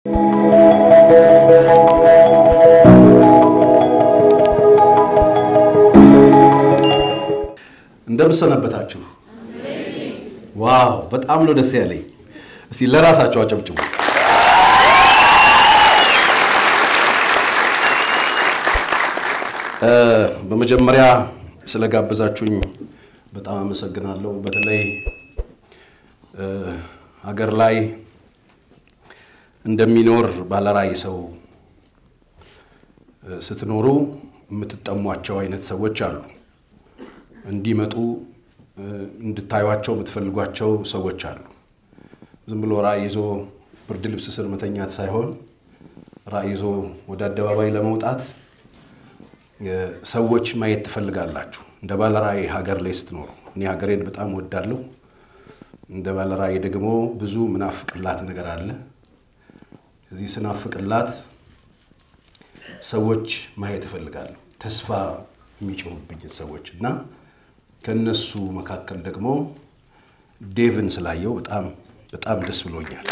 እንደምሰነበታችሁ። ዋው በጣም ነው ደስ ያለኝ። እስቲ ለራሳቸው አጨብጭቡ። በመጀመሪያ ስለጋበዛችሁኝ በጣም አመሰግናለሁ። በተለይ ሀገር ላይ እንደሚኖር ባለራዕይ ሰው ስትኖሩ የምትጠሟቸው አይነት ሰዎች አሉ። እንዲመጡ እንድታዩቸው የምትፈልጓቸው ሰዎች አሉ። ዝም ብሎ ራዕይ ይዞ ብርድ ልብስ ስር መተኛት ሳይሆን ራዕይ ይዞ ወደ አደባባይ ለመውጣት ሰዎች ማየት ትፈልጋላችሁ። እንደ ባለራዕይ ሀገር ላይ ስትኖሩ፣ እኔ ሀገሬን በጣም ወዳለሁ። እንደ ባለራዕይ ደግሞ ብዙ ምናፍቅላት ነገር አለ። እዚህ ስናፍቅላት ሰዎች ማየት እፈልጋለሁ፣ ተስፋ የሚጭሩብኝ ሰዎች እና ከነሱ መካከል ደግሞ ዴቭን ስላየው በጣም በጣም ደስ ብሎኛል።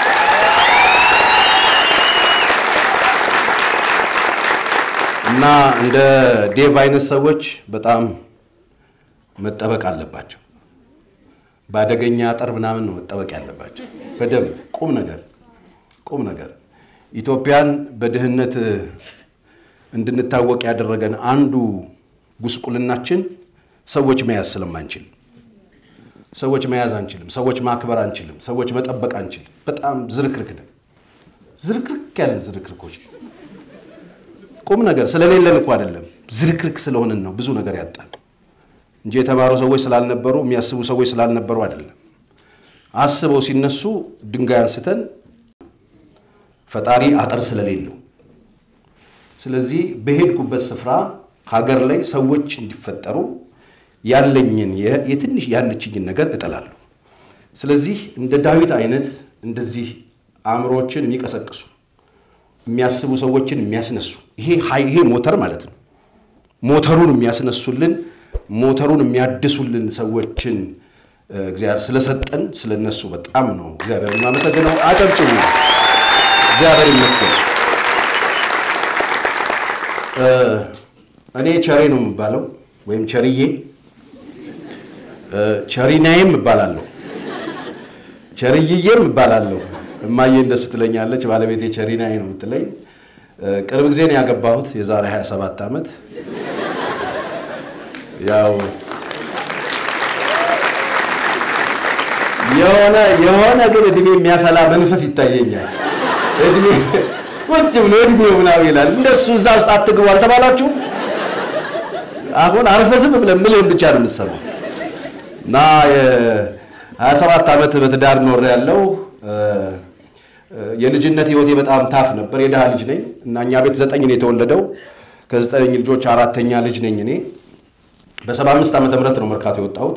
እና እንደ ዴቭ አይነት ሰዎች በጣም መጠበቅ አለባቸው። በአደገኛ አጥር ምናምን ነው መጠበቅ ያለባቸው። በደንብ ቁም ነገር ቁም ነገር ኢትዮጵያን በድህነት እንድንታወቅ ያደረገን አንዱ ጉስቁልናችን ሰዎች መያዝ ስለማንችል፣ ሰዎች መያዝ አንችልም፣ ሰዎች ማክበር አንችልም፣ ሰዎች መጠበቅ አንችልም። በጣም ዝርክርክ ነን። ዝርክርክ ያለን ዝርክርኮች ቁም ነገር ስለሌለን እኮ አይደለም፣ ዝርክርክ ስለሆንን ነው ብዙ ነገር ያጣን እንጂ የተማሩ ሰዎች ስላልነበሩ የሚያስቡ ሰዎች ስላልነበሩ አይደለም። አስበው ሲነሱ ድንጋይ አንስተን ፈጣሪ አጥር ስለሌለው ስለዚህ በሄድኩበት ስፍራ ሀገር ላይ ሰዎች እንዲፈጠሩ ያለኝን የትንሽ ያለችኝን ነገር እጥላለሁ። ስለዚህ እንደ ዳዊት አይነት እንደዚህ አእምሮዎችን የሚቀሰቅሱ የሚያስቡ ሰዎችን የሚያስነሱ ይሄ ይሄ ሞተር ማለት ነው። ሞተሩን የሚያስነሱልን ሞተሩን የሚያድሱልን ሰዎችን እግዚአብሔር ስለሰጠን ስለነሱ በጣም ነው እግዚአብሔር የማመሰግነው። አጨብጭቡ። እግዚአብሔር ይመስገን። እኔ ቸሬ ነው የምባለው ወይም ቸርዬ ቸሪናዬም እባላለሁ ቸርይዬም እባላለሁ። እማዬ እንደሱ ትለኛለች። ባለቤቴ ቸሪናዬ ነው የምትለኝ። ቅርብ ጊዜ ነው ያገባሁት፣ የዛሬ 27 ዓመት ያው የሆነ የሆነ ግን እድሜ የሚያሰላ መንፈስ ይታየኛል። እድሜ ቁጭ ብሎ እድሜው ምናምን ይላል። እንደሱ እዛ ውስጥ አትግቡ አልተባላችሁም? አሁን አርፈህ ዝም ብለህ ምልህን ብቻ ነው የምትሰማው። እና ሀያ ሰባት ዓመት በትዳር ኖር ያለው የልጅነት ህይወቴ በጣም ታፍ ነበር። የድሃ ልጅ ነኝ እና እኛ ቤት ዘጠኝ ነው የተወለደው። ከዘጠኝ ልጆች አራተኛ ልጅ ነኝ እኔ። በሰባ አምስት ዓመተ ምህረት ነው መርካቶ የወጣሁት።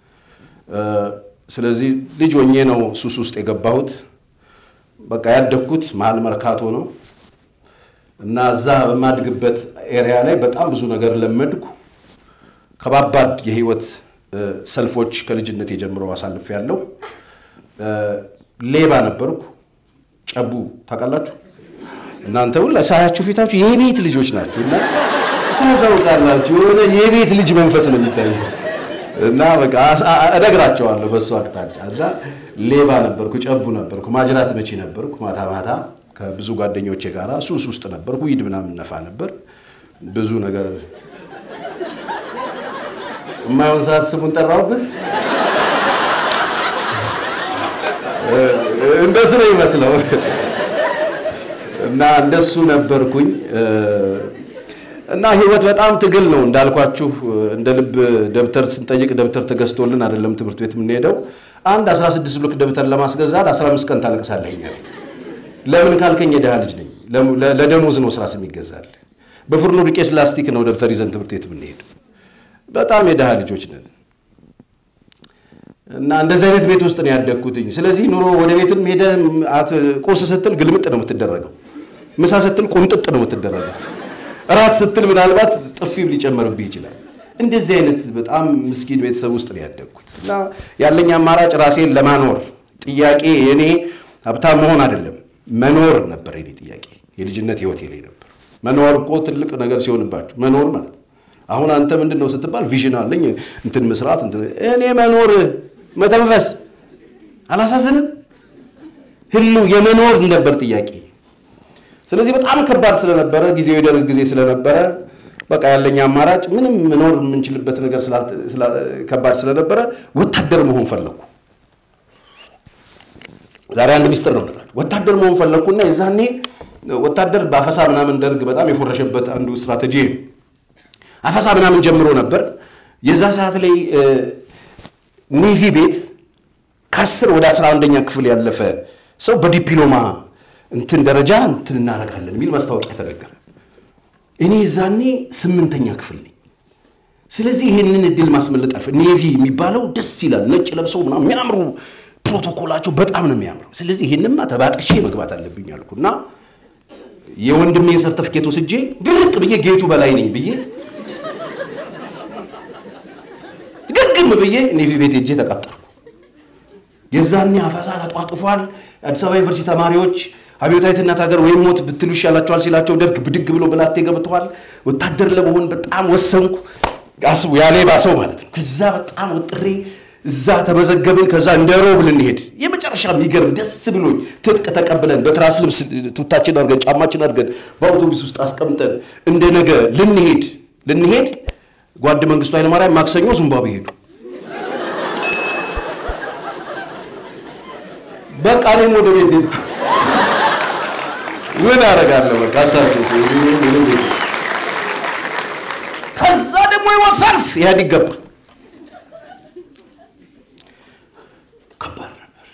ስለዚህ ልጅ ሆኜ ነው ሱስ ውስጥ የገባሁት። በቃ ያደግኩት መሀል መርካቶ ነው እና እዛ በማድግበት ኤሪያ ላይ በጣም ብዙ ነገር ለመድኩ። ከባባድ የህይወት ሰልፎች ከልጅነት የጀምረው አሳልፍ ያለው ሌባ ነበርኩ። ጨቡ ታውቃላችሁ እናንተ ሁላ ሳያችሁ ፊታችሁ የቤት ልጆች ናችሁ እና ታስታውቃላችሁ። የሆነ የቤት ልጅ መንፈስ ነው የሚታየው እና በቃ እነግራቸዋለሁ በሱ አቅጣጫ እና ሌባ ነበርኩ፣ ጨቡ ነበርኩ፣ ማጅራት መቺ ነበርኩ። ማታ ማታ ከብዙ ጓደኞቼ ጋር ሱስ ውስጥ ነበርኩ። ዊድ ምናምን ነፋ ነበር ብዙ ነገር የማይሆን ሰዓት ስሙን ጠራውብህ። እንደሱ ነው ይመስለው እና እንደሱ ነበርኩኝ እና ህይወት በጣም ትግል ነው እንዳልኳችሁ። እንደ ልብ ደብተር ስንጠይቅ ደብተር ተገዝቶልን አይደለም ትምህርት ቤት የምንሄደው። አንድ 16 ብሎክ ደብተር ለማስገዛት 15 ቀን ታለቅሳለህ። ለምን ካልከኝ የድሃ ልጅ ነኝ። ለደሞዝ ነው ስራስ የሚገዛል። በፍርኖ ዱቄት ላስቲክ ነው ደብተር ይዘን ትምህርት ቤት የምንሄድ። በጣም የድሃ ልጆች ነን እና እንደዚህ አይነት ቤት ውስጥ ነው ያደግኩትኝ። ስለዚህ ኑሮ ወደ ቤትም ሄደህ ቁርስ ስትል ግልምጥ ነው የምትደረገው። ምሳ ስትል ቁምጥጥ ነው የምትደረገው። እራት ስትል ምናልባት ጥፊም ሊጨመርብህ ይችላል። እንደዚህ አይነት በጣም ምስኪን ቤተሰብ ውስጥ ነው ያደግኩት እና ያለኝ አማራጭ ራሴን ለማኖር ጥያቄ የኔ ሀብታም መሆን አይደለም፣ መኖር ነበር የኔ ጥያቄ። የልጅነት ህይወቴ ላይ ነበር። መኖር እኮ ትልቅ ነገር ሲሆንባችሁ መኖር ማለት ነው። አሁን አንተ ምንድን ነው ስትባል ቪዥን አለኝ እንትን መስራት እኔ መኖር መተንፈስ አላሳዝንም? ህሉ የመኖር ነበር ጥያቄ። ስለዚህ በጣም ከባድ ስለነበረ ጊዜው የደርግ ጊዜ ስለነበረ በቃ ያለኝ አማራጭ ምንም መኖር የምንችልበት ነገር ከባድ ስለነበረ ወታደር መሆን ፈለግኩ። ዛሬ አንድ ሚስጥር ነው እንላለን። ወታደር መሆን ፈለግኩና የዛኔ ወታደር በአፈሳ ምናምን ደርግ በጣም የፎረሸበት አንዱ ስትራቴጂ ነው። አፈሳ ምናምን ጀምሮ ነበር። የዛ ሰዓት ላይ ኔቪ ቤት ከአስር ወደ አስራ አንደኛ ክፍል ያለፈ ሰው በዲፕሎማ እንትን ደረጃ እንትን እናደርጋለን የሚል ማስታወቂያ ተነገረ። እኔ ዛኔ ስምንተኛ ክፍል ነኝ። ስለዚህ ይህንን እድል ማስመለጥ አልፈ ኔቪ የሚባለው ደስ ይላል። ነጭ ለብሰው ምናምን የሚያምሩ ፕሮቶኮላቸው በጣም ነው የሚያምረው። ስለዚህ ይህንማ ተባጥሼ መግባት አለብኝ አልኩና የወንድሜን ሰርተፍኬት ወስጄ ግልቅ ብዬ ጌቱ በላይ ነኝ ብዬ ግግም ብዬ ኔቪ ቤት ሄጄ ተቀጠርኩ። የዛኔ አፈሳ ተጧጡፏል። አዲስ አበባ ዩኒቨርሲቲ ተማሪዎች አብዮታዊት እናት ሀገር ወይም ሞት ብትሉ ይሻላቸዋል ሲላቸው ደርግ ብድግ ብሎ ብላቴ ገብተዋል። ወታደር ለመሆን በጣም ወሰንኩ። አስቡ ያሌባ ሰው ማለት ነው። ከዛ በጣም ወጥሬ እዛ ተመዘገብን። ከዛ እንደ ሮብ ልንሄድ የመጨረሻ የሚገርም ደስ ብሎኝ ትጥቅ ተቀብለን በትራስ ልብስ ቱታችን አድርገን ጫማችን አድርገን በአውቶቡስ ውስጥ አስቀምጠን እንደ ነገ ልንሄድ ልንሄድ ጓድ መንግስቱ ኃይለማርያም ማክሰኞ ዚምባብዌ ሄዱ። በቃ እኔም ወደ ቤት ሄድኩ። ምን አደርጋለሁ? በቃ አሳት ከዛ ደግሞ ህይወት ሰልፍ ኢህአዴግ ገባ። ከባድ ነበር።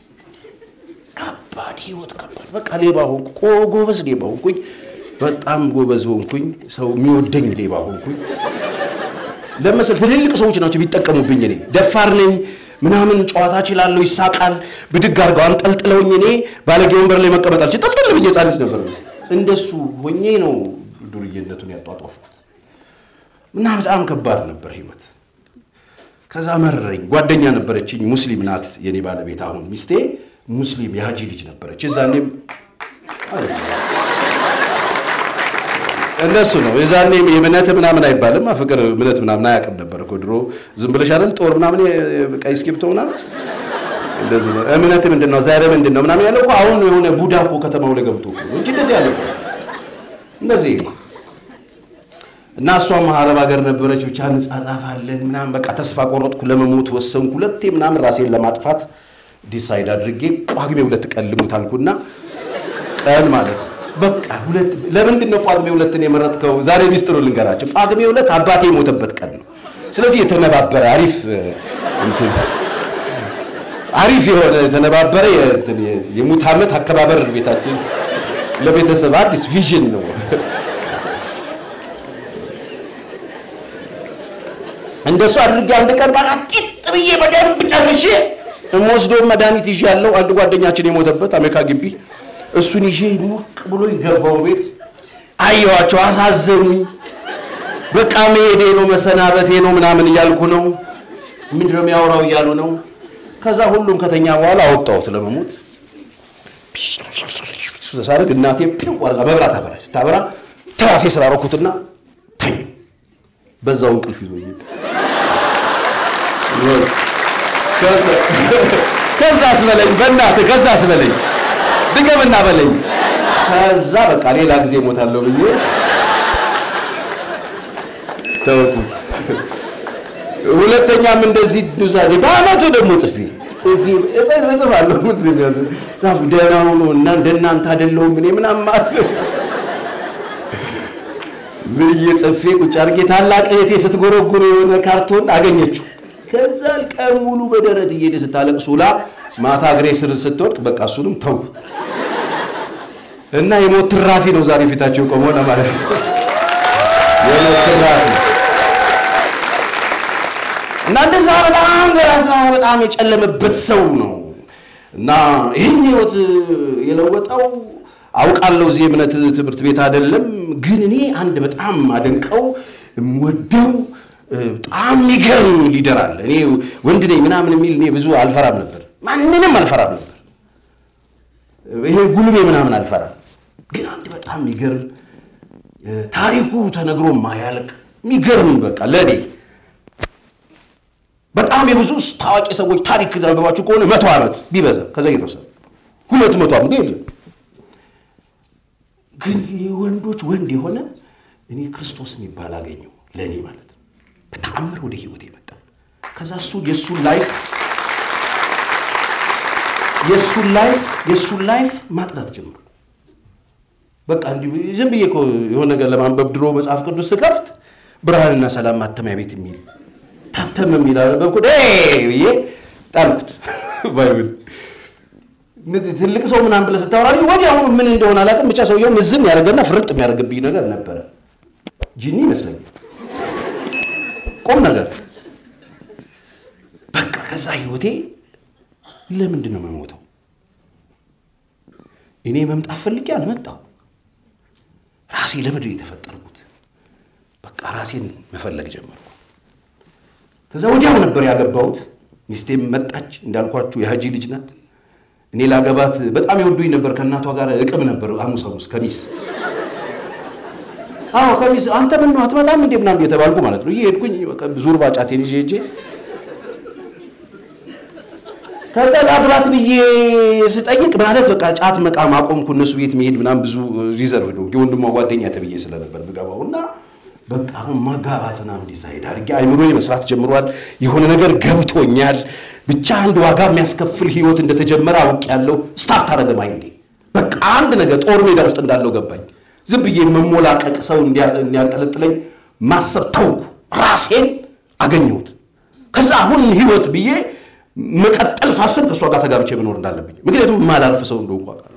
ከባድ ህይወት ከባድ። በቃ ሌባ ሆንኩ። ጎበዝ ሌባ ሆንኩኝ። በጣም ጎበዝ ሆንኩኝ። ሰው የሚወደኝ ሌባ ሆንኩኝ። ለመሰል ትልልቅ ሰዎች ናቸው የሚጠቀሙብኝ። እኔ ደፋር ነኝ ምናምን ጨዋታ እችላለሁ፣ ይሳቃል። ብድግ አድርገው አንጠልጥለውኝ እኔ ባለጌ ወንበር ላይ መቀመጥ አልችል ጥልጥል ብዬ ሕፃን ልጅ ነበር። እንደሱ ሆኜ ነው ዱርዬነቱን ያጧጧፍኩት እና በጣም ከባድ ነበር ህይወት። ከዛ መረረኝ። ጓደኛ ነበረችኝ፣ ሙስሊም ናት የኔ ባለቤት። አሁን ሚስቴ ሙስሊም የሀጂ ልጅ ነበረች። የዛኔም እነሱ ነው የዛኔ የእምነት ምናምን አይባልም። ፍቅር እምነት ምናምን አያውቅም ነበር እኮ ድሮ። ዝም ብለሽ አይደል ጦር ምናምን ቀይ እስክሪብቶ ምናምን እንደዚህ ነው። እምነት ምንድን ነው ዛሬ ምንድን ነው ምናምን ያለው እኮ አሁን የሆነ ቡዳ እኮ ከተማው ላይ ገብቶ እንጂ እንደዚህ ያለ እንደዚህ እና እሷም አረብ ሀገር ነበረች። ብቻ እንጻጻፋለን ምናምን በቃ ተስፋ ቆረጥኩ፣ ለመሞት ወሰንኩ። ሁለቴ ምናምን ራሴን ለማጥፋት ዲሳይድ አድርጌ ጳጉሜ ሁለት ቀን ልሙት አልኩና ቀን ማለት ነው በቃ ሁለት ለምንድን ነው ጳጉሜ ሁለትን የመረጥከው? ዛሬ ሚስጥሩ ልንገራቸው። ጳጉሜ ሁለት አባቴ የሞተበት ቀን ነው። ስለዚህ የተነባበረ አሪፍ እንትን አሪፍ የሆነ የተነባበረ የሙት ዓመት አከባበር ቤታችን ለቤተሰብ አዲስ ቪዥን ነው። እንደሱ አድርጌ አንድ ቀን በቃ ጢጥ ብዬ በደንብ ጨርሼ የምወስደውን መድኃኒት ይዤ ያለው አንድ ጓደኛችን የሞተበት አሜሪካ ግቢ እሱን ይዤ ሞቅ ብሎኝ ገባው ቤት። አየዋቸው፣ አሳዘኑኝ። በቃ መሄዴ ነው መሰናበቴ ነው ምናምን እያልኩ ነው። ምንድን ነው የሚያወራው እያሉ ነው። ከዛ ሁሉም ከተኛ በኋላ አወጣሁት ለመሞት ሳደርግ እናቴ ፒው አድርጋ መብራት አበራች። ስታበራ ትራሴ ስራ ረኩትና ተኝ። በዛው እንቅልፍ ይዞኝ ከዛ አስበለኝ፣ በእናትህ ከዛ አስበለኝ ድገምና በለኝ። ከዛ በቃ ሌላ ጊዜ እሞታለሁ ብዬ ተወኩት። ሁለተኛም እንደዚህ ኑዛዜ በአመቱ ደግሞ ጽፌ ጽፌ እጽፋለሁ። ደህና ሆኖ እና እንደናንተ አይደለሁም እኔ ምናምን ማለት ነው ብዬ ጽፌ ቁጭ አድርጌ ታላቅ እህቴ ስትጎረጉር የሆነ ካርቶን አገኘችው። ከዛ ቀን ሙሉ በደረት እየሄደ ስታለቅስ ውላ ማታ እግሬ ስር ስትወድቅ በቃ እሱንም ተው እና የሞት ትራፊ ነው ዛሬ ፊታቸው ቆመው ለማለት ነው። የሞት ትራፊ እና እንደዛ በጣም ገራዛ በጣም የጨለመበት ሰው ነው እና ይህን ህይወት የለወጠው አውቃለሁ። እዚህ የእምነት ትምህርት ቤት አይደለም፣ ግን እኔ አንድ በጣም አደንቀው የምወደው በጣም የሚገርም ሊደር አለ። እኔ ወንድ ነኝ ምናምን የሚል እኔ ብዙ አልፈራም ነበር፣ ማንንም አልፈራም ነበር። ይሄ ጉልቤ ምናምን አልፈራም። ግን አንድ በጣም የሚገርም ታሪኩ ተነግሮ ማያልቅ የሚገርም በቃ ለእኔ በጣም የብዙ ታዋቂ ሰዎች ታሪክ ተነግሯችሁ ከሆነ መቶ ዓመት ቢበዛ ከዛ የተወሰነ ሁለት መቶ ዓመት የለም። ግን የወንዶች ወንድ የሆነ እኔ ክርስቶስ የሚባል አገኘው ለእኔ ማለት ነው። በተአምር ወደ ህይወት የመጣ ከዛ እሱ የእሱን ላይፍ የእሱን ላይፍ የእሱን ላይፍ ማጥናት ጀምሩ። በቃ እንዲሁ ዝም ብዬ እኮ የሆነ ነገር ለማንበብ ድሮ መጽሐፍ ቅዱስ ስከፍት ብርሃንና ሰላም ማተሚያ ቤት የሚል ታተመ የሚል አነበብኩት ብዬ ጣልኩት። ባይብል ትልቅ ሰው ምናምን ብለህ ስታወራልኝ ወዲያውኑ ምን እንደሆነ አላውቅም፣ ብቻ ሰውየው ምዝን ያደረገና ፍርጥ የሚያደርግብኝ ነገር ነበረ። ጂኒ ይመስለኛል ቁም ነገር በቃ ከዛ ህይወቴ ለምንድን ነው የምሞተው? እኔ መምጣት ፈልጌ አልመጣሁ። ራሴ ለምንድን ነው የተፈጠርኩት? በቃ ራሴን መፈለግ ጀመርኩ። ከዛ ወዲያው ነበር ያገባሁት። ሚስቴም መጣች። እንዳልኳችሁ የሀጂ ልጅ ናት። እኔ ላገባት በጣም የወዱኝ ነበር። ከእናቷ ጋር እቅም ነበር ሐሙስ ሐሙስ ከሚስ አዎ ከሚስ አንተ ምን ነው አትመጣም እንዴ ምናምን የተባልኩ ማለት ነው። እየሄድኩኝ ዙርባ ጫቴን ይዤ ሄጄ ከዛ ላግባት ብዬ ስጠይቅ ማለት በቃ ጫት መቃም አቆምኩ። እነሱ ቤት መሄድ ምናምን ብዙ ሪዘርቭ ነው የወንድሟ ጓደኛ ተብዬ ስለነበር ብገባው እና በቃ አሁን ማጋባት ምናምን ዲሳይድ አድርጌ አይምሮ መስራት ጀምሯል። የሆነ ነገር ገብቶኛል። ብቻ አንድ ዋጋ የሚያስከፍል ህይወት እንደተጀመረ አውቄያለሁ። ስታርት አደረገ ማይንዴ። በቃ አንድ ነገር ጦር ሜዳ ውስጥ እንዳለው ገባኝ። ዝም ብዬ መሞላቀቅ ሰው እንዲያንጠለጥለኝ ማሰብ ተውኩ። ራሴን አገኘሁት። ከዛ አሁን ህይወት ብዬ መቀጠል ሳስብ ከእሷ ጋር ተጋብቼ መኖር እንዳለብኝ ምክንያቱም ማላርፍ ሰው እንደሆንኩ አውቃለሁ።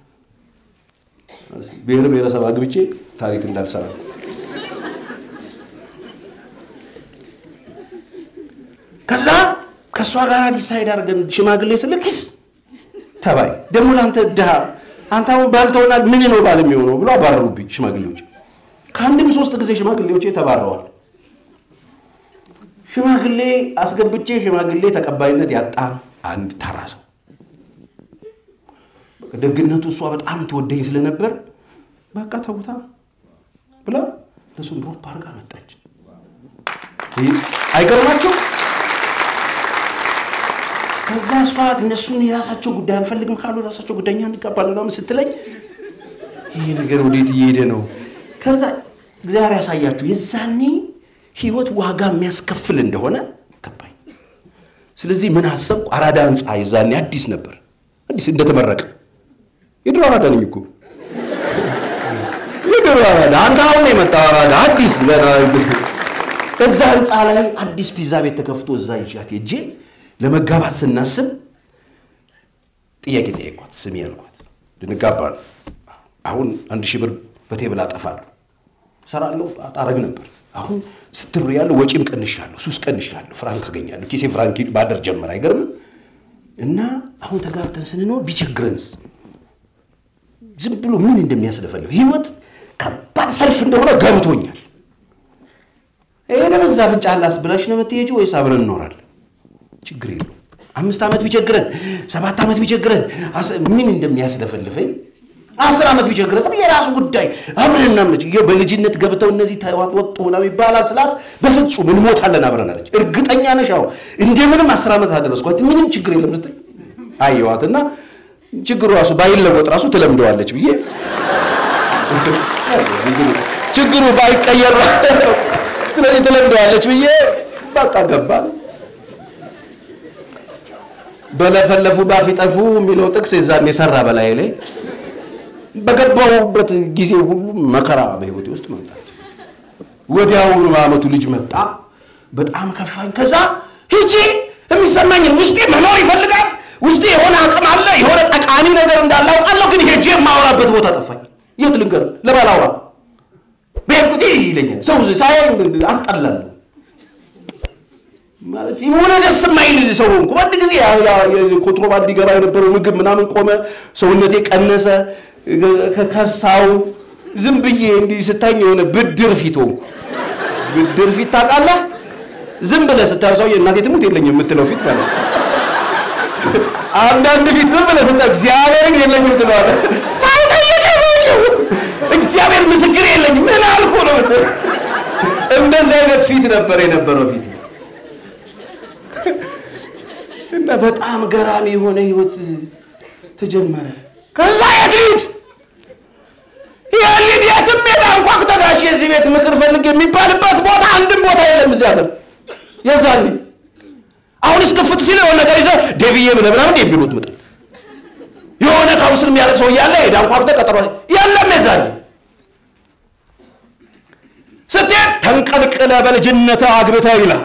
ብሔር ብሔረሰብ አግብቼ ታሪክ እንዳልሰራ ከዛ ከእሷ ጋር ዲሳይድ አድርገን ሽማግሌ ስልክስ ተባይ ደግሞ ለአንተ ድሃ አንተ አሁን ባል ተሆናል ምን ነው ባል የሚሆነው ብሎ አባረሩብኝ ሽማግሌዎች። ከአንድም ሶስት ጊዜ ሽማግሌዎች ተባረዋል። ሽማግሌ አስገብቼ ሽማግሌ ተቀባይነት ያጣ አንድ ተራ ሰው። ደግነቱ እሷ በጣም ትወደኝ ስለነበር በቃ ተውታ ብላ እነሱን ድሮፕ አድርጋ መጣች። አይገርማቸው? ከዛ እሷ እነሱን የራሳቸው ጉዳይ አንፈልግም ካሉ የራሳቸው ጉዳይ እኛ እንጋባለን ምናምን ስትለኝ ይህ ነገር ወዴት እየሄደ ነው? ከዛ እግዚአብሔር ያሳያችሁ የዛኔ ህይወት ዋጋ የሚያስከፍል እንደሆነ ገባኝ። ስለዚህ ምን አሰብኩ? አራዳ ህንፃ የዛኔ አዲስ ነበር፣ አዲስ እንደተመረቀ የድሮ አራዳ ነኝ እኮ የድሮ አራዳ። አንተ አሁን የመጣው አራዳ አዲስ ገና እዛ ህንፃ ላይ አዲስ ፒዛ ቤት ተከፍቶ እዛ ይዣት ሄጄ ለመጋባት ስናስብ ጥያቄ ጠየኳት። ስሚ ያልኳት ልንጋባ ነው። አሁን አንድ ሺህ ብር በቴብል አጠፋለሁ፣ ሰራለሁ፣ አጣረግ ነበር አሁን ስትር ያለው ወጪም ቀንሻለሁ፣ ሱስ ቀንሻለሁ፣ ፍራንክ አገኛለሁ። ኪሴ ፍራንክ ማደር ጀመረ። አይገርምም? እና አሁን ተጋብተን ስንኖር ቢቸግረንስ? ዝም ብሎ ምን እንደሚያስለፈልፍ ህይወት ከባድ ሰልፍ እንደሆነ ገብቶኛል። ይሄ ለበዛ አፍንጫ ላስ ብላሽ ነው የምትሄጂው ወይስ አብረን እንኖራለን? ችግር የለውም። አምስት ዓመት ቢቸግረን፣ ሰባት ዓመት ቢቸግረን ምን እንደሚያስለፈልፈኝ አስር ዓመት ቢቸግረን የራሱ ጉዳይ አብረን እናምነች። በልጅነት ገብተው እነዚህ ወጡ ምናምን ይባላል ስላት በፍጹም እንሞታለን አብረን አለች። እርግጠኛ ነሽ? አዎ እንደምንም አስር ዓመት አደረስኳት። ምንም ችግር የለም ስትል አየዋትና ችግሩ ራሱ ባይለወጥ ራሱ ትለምደዋለች ብዬ ችግሩ ባይቀየር ስለዚህ ትለምደዋለች ብዬ በቃ ገባል። በለፈለፉ ባፍ ይጠፉ የሚለው ጥቅስ የዛን የሰራ በላይ ላይ በገባሁበት ጊዜ ሁሉ መከራ በህይወቴ ውስጥ መምጣት ወዲያውኑ በአመቱ ልጅ መጣ። በጣም ከፋኝ። ከዛ ሂጂ የሚሰማኝ ውስጤ መኖር ይፈልጋል። ውስጤ የሆነ አቅም አለ፣ የሆነ ጠቃሚ ነገር እንዳለ አውቃለሁ። ግን ሄጄ የማወራበት ቦታ ጠፋኝ። የት ልንገር? ለባላውራ በሄድኩት ይለኛል ሰው ሳይ አስጠላለሁ። ማለት የሆነ ደስ የማይል ሰው ሆንኩ። አንድ ጊዜ ኮንትሮባንድ ይገባ የነበረው ምግብ ምናምን ቆመ፣ ሰውነቴ ቀነሰ፣ ከሳው ዝም ብዬ እንዲህ ስታኝ የሆነ ብድር ፊት ሆንኩ። ብድር ፊት ታውቃለህ? ዝም ብለህ ስታየው ሰውዬ እናቴ ትሙት የለኝም የምትለው ፊት ማለት አንዳንድ ፊት ዝም ብለህ ስጠ እግዚአብሔርን የለኝም ትለዋለህ። ሳይጠይቅ ሰውየው እግዚአብሔር ምስክር የለኝም ምን አልኩ ነው የምትለው። እንደዚህ አይነት ፊት ነበር የነበረው ፊት እና በጣም ገራሚ የሆነ ህይወት ተጀመረ። ከዛ የት ልሂድ የልሂድ የትም ሜዳ እንኳን ተጋሽ የዚህ ቤት ምክር ፈልግ የሚባልበት ቦታ አንድም ቦታ የለም እዚህ ሀገር የዛኔ አሁን እስክፍት ሲል የሆነ ነገር ይዘህ ዴቪዬ ብለህ ምናምን ዴቪ ቢሉት ምጥ የሆነ ካውንስል የሚያደርግ ሰው እያለ ሄዳ እንኳን ቀጠሮ የለም የዛኔ ስትሄድ ተንቀልቅለ በልጅነት አግብተህ ይላል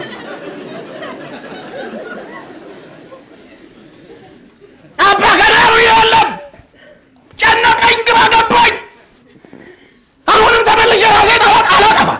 አባ ከዳሩ የለም ጨነቀኝ፣ ግራ ገባኝ። አሁንም ተመልሼ ራሴን አወቅ አላጠፋ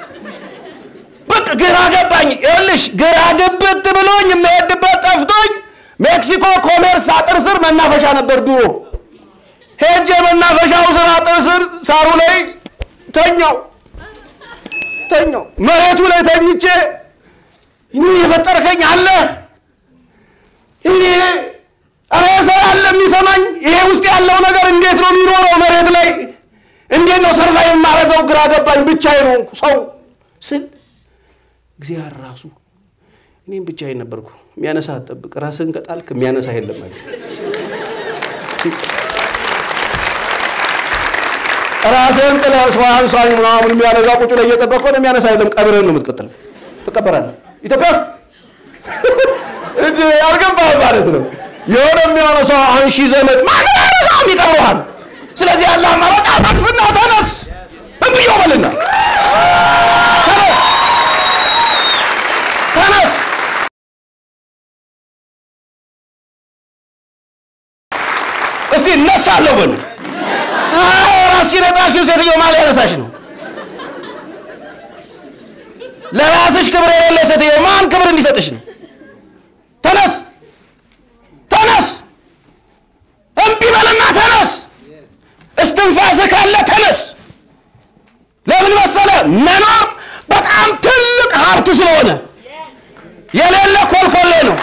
በቃ ግራ ገባኝ። ይኸውልሽ ግራ ግብት ብሎኝ የምሄድበት ጠፍቶኝ ሜክሲኮ ኮሜርስ አጥር ስር መናፈሻ ነበር ድሮ። ሄጄ መናፈሻው ስር አጥር ስር ሳሩ ላይ ተኛው ተኛው መሬቱ ላይ ተኝቼ ምን የፈጠርከኝ አለ እኔ ኧረ ሰው ያለ የሚሰማኝ ይሄ ውስጥ ያለው ነገር እንዴት ነው የሚኖረው መሬት ላይ እንዴት ነው ሰርቫይቭ የማደርገው ግራ ገባኝ ብቻዬን ሆንኩ ሰው ስል እግዚአብሔር ራሱ እኔም ብቻዬን ነበርኩ የሚያነሳ አትጠብቅ ራስህን ከጣልክ የሚያነሳ የለም ማለት ራስህን ጥለህ ሰው አንሳኝ ምናምን የሚያነሳ ቁጭ ላይ እየጠበቅ ከሆነ የሚያነሳ የለም ቀብርህን ነው የምትቀጥለው ትቀበራለህ ኢትዮጵያ ውስጥ አልገባህም ማለት ነው የሆነ የሚያነሳው አንሺ ዘመድ ማንም ያነሳም ይቀብረዋል ስለዚህ ያለ አማራጭ አጣጥፍና ተነስ እንብዮ በልና ተነስ ተነስ እስቲ እነሳለሁ በሉ ራስ ሲነጣሽው ሴትዮ ማን ሊያነሳሽ ነው ለራስሽ ክብር የሌለ ሴትዮ ማን ክብር እንዲሰጥሽ ነው ተነስ ተነስ እምቢ በልና ተነስ እስትንፋስህ ካለ ተነስ ለምን መሰለ መኖር በጣም ትልቅ ሀብቱ ስለሆነ የሌለ ኮልኮሌ ነው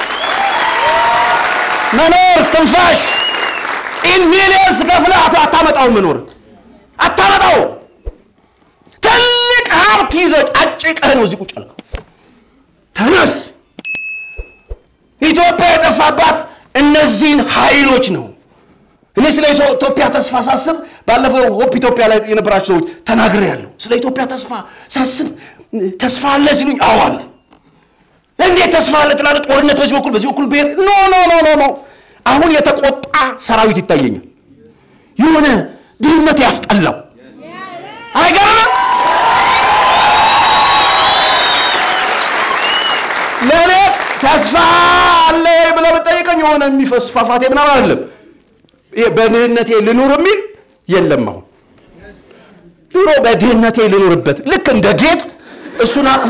መኖር ትንፋሽ ኢን ሚሊየንስ ከፍለህ አታመጣው መኖር አታመጣው ትልቅ ሀብት ይዘህ አጭቀህ ነው እዚህ ቁጭ ያልከው ተነስ ኢትዮጵያ የጠፋባት እነዚህን ኃይሎች ነው እኔ ስለ ኢትዮጵያ ተስፋ ሳስብ ባለፈው ሆፕ ኢትዮጵያ ላይ የነበራቸው ሰዎች ተናግሬ ያለሁ ስለ ኢትዮጵያ ተስፋ ሳስብ ተስፋ አለ ሲሉኝ አዎ አለ እንዴት ተስፋ አለ ትላለህ ጦርነት በዚህ በኩል በዚህ በኩል ብሄር ኖ ኖ ኖ ኖ ኖ አሁን የተቆጣ ሰራዊት ይታየኛል የሆነ ድህነት ያስጠላው አይገርምም ለእኔ ተስፋ አለ ብለህ ብጠይቀኝ የሆነ የሚፈስፋፋቴ ምናምን አይደለም በድህነቴ ልኑር የሚል የለም አሁን ድሮ በድህነቴ ልኑርበት ልክ እንደ ጌጥ እሱን አቅፎ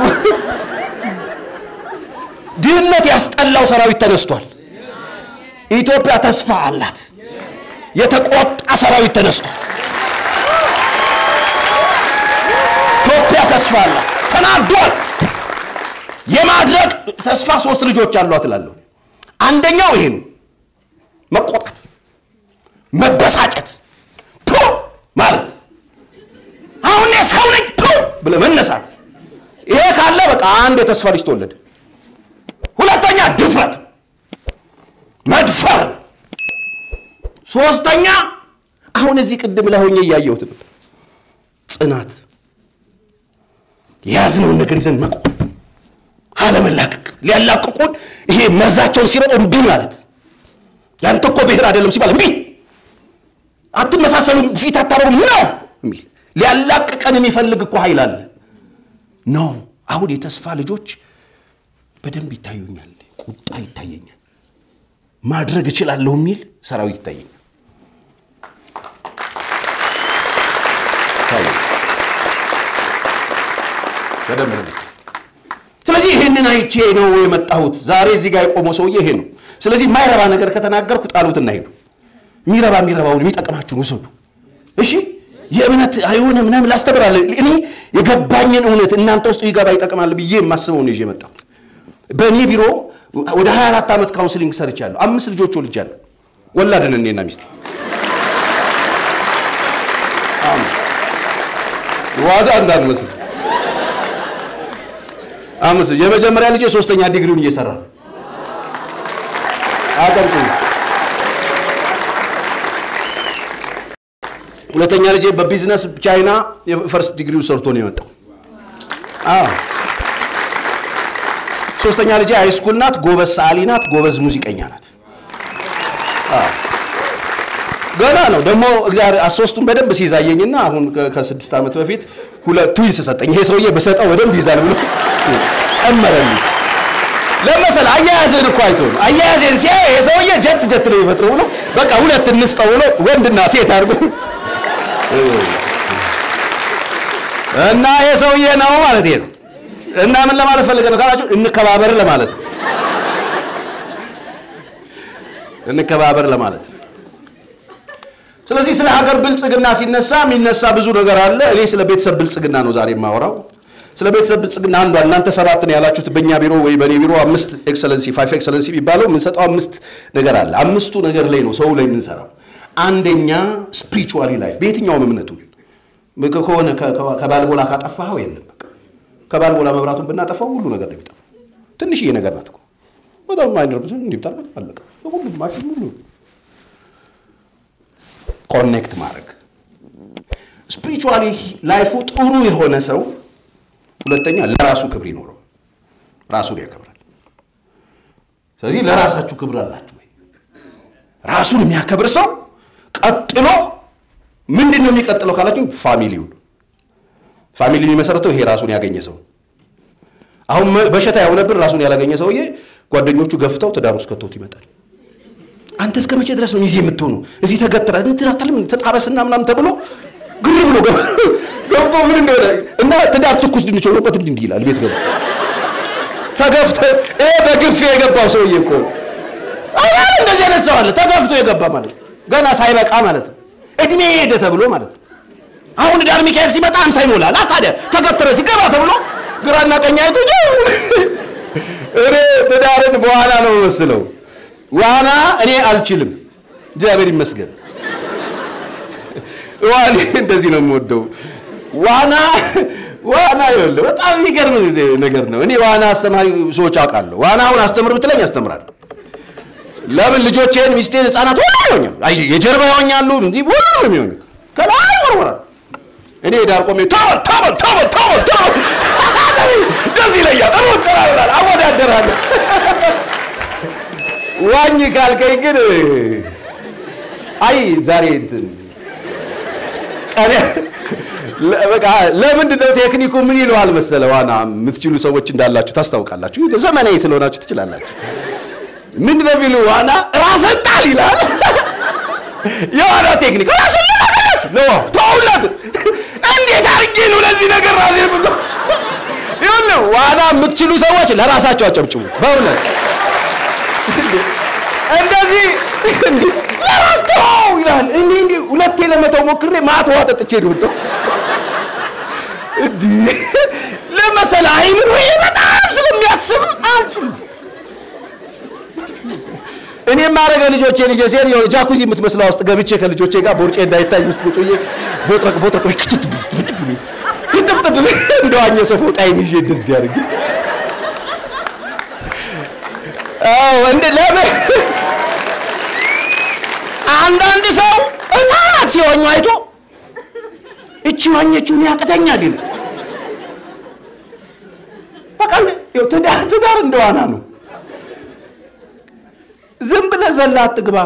ድህነት ያስጠላው ሰራዊት ተነስቷል ኢትዮጵያ ተስፋ አላት የተቆጣ ሰራዊት ተነስቷል ኢትዮጵያ ተስፋ አላት ተናዷል የማድረግ ተስፋ ሶስት ልጆች አሏት እላለሁ አንደኛው ይሄ ነው መቆጣት መበሳጨት ቱ ማለት አሁን ሰው ነኝ ቱ ብለህ መነሳት ይሄ ካለ በቃ አንድ የተስፋ ልጅ ተወለደ ሁለተኛ ድፍረት መድፈር ሶስተኛ አሁን እዚህ ቅድም ላይ ሆኜ እያየሁት ነበር ጽናት የያዝነውን ነገር ይዘን መቆም አለመላቀቅ ሊያላቅቁን ይሄ መርዛቸውን ሲረጡ እምቢ ማለት ያንተ እኮ ብሔር አይደለም ሲባል እምቢ አትመሳሰሉ ፊት አታረጉም ነው የሚል ሊያላቅቀን የሚፈልግ እኮ ኃይል አለ ነው አሁን የተስፋ ልጆች በደንብ ይታዩኛል ቁጣ ይታየኛል ማድረግ እችላለሁ የሚል ሰራዊት ይታየኛል በደንብ ስለዚህ ይህንን አይቼ ነው የመጣሁት ዛሬ እዚህ ጋር የቆመው ሰውዬ ይሄ ነው ስለዚህ የማይረባ ነገር ከተናገርኩ ጣሉትና ሄዱ የሚረባ የሚረባውን የሚጠቅማችሁን ውሰዱ እሺ የእምነት አይሆነ ምናምን ላስተምራለ እኔ የገባኝን እውነት እናንተ ውስጥ ይገባ ይጠቅማል ብዬ የማስበው ነው ይዤ የመጣሁት በእኔ ቢሮ ወደ 24 ዓመት ካውንስሊንግ ሰርቻለሁ። አምስት ልጆች ወልጃለሁ። ወላድን እኔና ሚስቴ ዋዛ እንዳንመስል አምስት የመጀመሪያ ልጄ ሶስተኛ ዲግሪውን እየሰራ ነው። አቀምጡ ሁለተኛ ልጄ በቢዝነስ ቻይና የፈርስት ዲግሪውን ሰርቶ ነው የወጣው። አዎ ሶስተኛ ልጄ ሃይስኩል ናት። ጎበዝ ሰዓሊ ናት። ጎበዝ ሙዚቀኛ ናት። አዎ ገና ነው ደግሞ እግዚአብሔር ሶስቱን በደንብ ሲይዛየኝና አሁን ከስድስት ዓመት በፊት ሁለት ትዊንስ ሰጠኝ። ይሄ ሰውዬ በሰጠው በደንብ ይዛል ብሎ ጨመረልኝ። ለመሰል አያያዝን እኮ አይቶ ነው አያያዜን ሲያይ ይሄ ሰውዬ ጀት ጀት ነው የሚፈጥረው ብሎ በቃ ሁለት እንስጠው ብሎ ወንድና ሴት አድርጎ እና ይሄ ሰውዬ ነው ማለት ነው። እና ምን ለማለት ፈልገ ነው ካላችሁ እንከባበር ለማለት ነው። እንከባበር ለማለት ነው። ስለዚህ ስለ ሀገር ብልጽግና ሲነሳ የሚነሳ ብዙ ነገር አለ። እኔ ስለ ቤተሰብ ብልጽግና ነው ዛሬ የማወራው። ስለ ቤተሰብ ብልጽግና አንዷ እናንተ ሰባት ነው ያላችሁት፣ በእኛ ቢሮ ወይ በእኔ ቢሮ አምስት ኤክሰለንሲ ፋይቭ ኤክሰለንሲ የሚባለው የምንሰጠው አምስት ነገር አለ። አምስቱ ነገር ላይ ነው ሰው ላይ የምንሰራው። አንደኛ ስፒሪቹዋሊ ላይፍ በየትኛውም እምነቱ ከሆነ ከባልቦላ ካጠፋኸው የለም በቃ ከባልቦላ መብራቱን ብናጠፋው ሁሉ ነገር ነው የሚጠፋው። ትንሽዬ ነገር ናት እኮ በጣም ማይነርብ እንዲህ ብታደርጋት አለቀ። ሁሉም ማሽን ሁሉ ኮኔክት ማድረግ ስፒሪቹዋሊ ላይፉ ጥሩ የሆነ ሰው ሁለተኛ ለራሱ ክብር ይኖረው ራሱን ያከብራል። ስለዚህ ለራሳችሁ ክብር አላችሁ ወይ? ራሱን የሚያከብር ሰው ቀጥሎ ምንድን ነው የሚቀጥለው ካላችሁ ፋሚሊው ፋሚሊ የሚመሰረተው ይሄ ራሱን ያገኘ ሰው አሁን በሽታ የሆነብን ራሱን ያላገኘ ሰውዬ ጓደኞቹ ገፍተው ትዳር ውስጥ ከተውት ይመጣል። አንተ እስከ መቼ ድረስ ነው ሚዜ የምትሆኑ? እዚህ ተገትረ እንትን አትልም ተጣበስና ምናምን ተብሎ ግር ብሎ ገብቶ ምን እንደሆነ እና ትዳር ትኩስ ድንች ሆኖበት እንዲህ እንዲህ ይላል። ቤት ገባ ተገፍተ ይሄ በግፍ የገባው ሰውዬ እኮ አሁን እንደዚህ አይነት ሰው አለ። ተገፍቶ የገባ ማለት ገና ሳይበቃ ማለት ነው። እድሜ ሄደ ተብሎ ማለት ነው። አሁን ዳር ሚካኤል ሲመጣ አምሳ ይሞላል። ታዲያ ተገትረ ሲገባ ተብሎ ግራና ቀኝ አይቶ እኔ ትዳርን በኋላ ነው መስለው ዋና እኔ አልችልም፣ እግዚአብሔር ይመስገን። ዋና እንደዚህ ነው የምወደው። ዋና ዋና ይኸውልህ በጣም የሚገርም ነገር ነው። እኔ ዋና አስተማሪ ሰዎች አውቃለሁ። ዋና አሁን አስተምር ብትለኝ አስተምራለሁ። ለምን ልጆቼን፣ ሚስቴን፣ ህፃናት ሁሉ ይሆኛል። አይ የጀርባ ይሆኛሉ፣ እንዲህ ሁሉ ነው የሚሆኙት። ከላይ ወርወራል። እኔ ዳር ቆሜ ተበል ተበል ተበል ተበል ተበል ደስ ይለኛል። ሩጥ እላለሁ፣ አወዳደራለሁ። ዋኝ ካልከኝ ግን አይ ዛሬ እንትን ቀኔ በቃ ለምንድን ነው ቴክኒኩ ምን ይለዋል መሰለ ዋና የምትችሉ ሰዎች እንዳላችሁ ታስታውቃላችሁ። ዘመናዊ ስለሆናችሁ ትችላላችሁ። ምንድን ነው የሚሉ ዋና ራስን ጣል ይላል። የዋና ቴክኒክ ራስን ለማለት ነው። ተውለት እንዴት አድርጌ ነው ለዚህ ነገር ራሴ ብሎ ይኸውልህ ዋና የምትችሉ ሰዎች ለራሳቸው አጨብጭቡ በእውነት እንደዚህ ለራስ ተው ይላል። እንዲ እንዲ ሁለቴ ለመተው ሞክሬ ማታ ውሃ ጠጥቼ ነው የወጣው። እንዲህ ለመሰለ አይምሮ በጣም ስለሚያስብ አልችልም። እኔ የማደርገ ልጆቼ ልጄ ሴር የሆነ ጃኩዚ የምትመስለው ውስጥ ገብቼ ከልጆቼ ጋር ቦርጬ እንዳይታይ ውስጥ ቁጭ ብዬ ቦጥረቅ ቦጥረቅ ክትት ይጥብጥብ እንደዋኘ ሰው ፎጣዬን ይዤ እንደዚህ አድርጌ አዎ እንደ ለምን አንዳንድ ሰው ህፃናት ሲሆኙ አይቶ እቺ ዋኘችውን ያቅተኛል ይላል። በቃ ትዳር ትዳር እንደዋና ነው። ዝም ብለህ ዘላ አትግባ።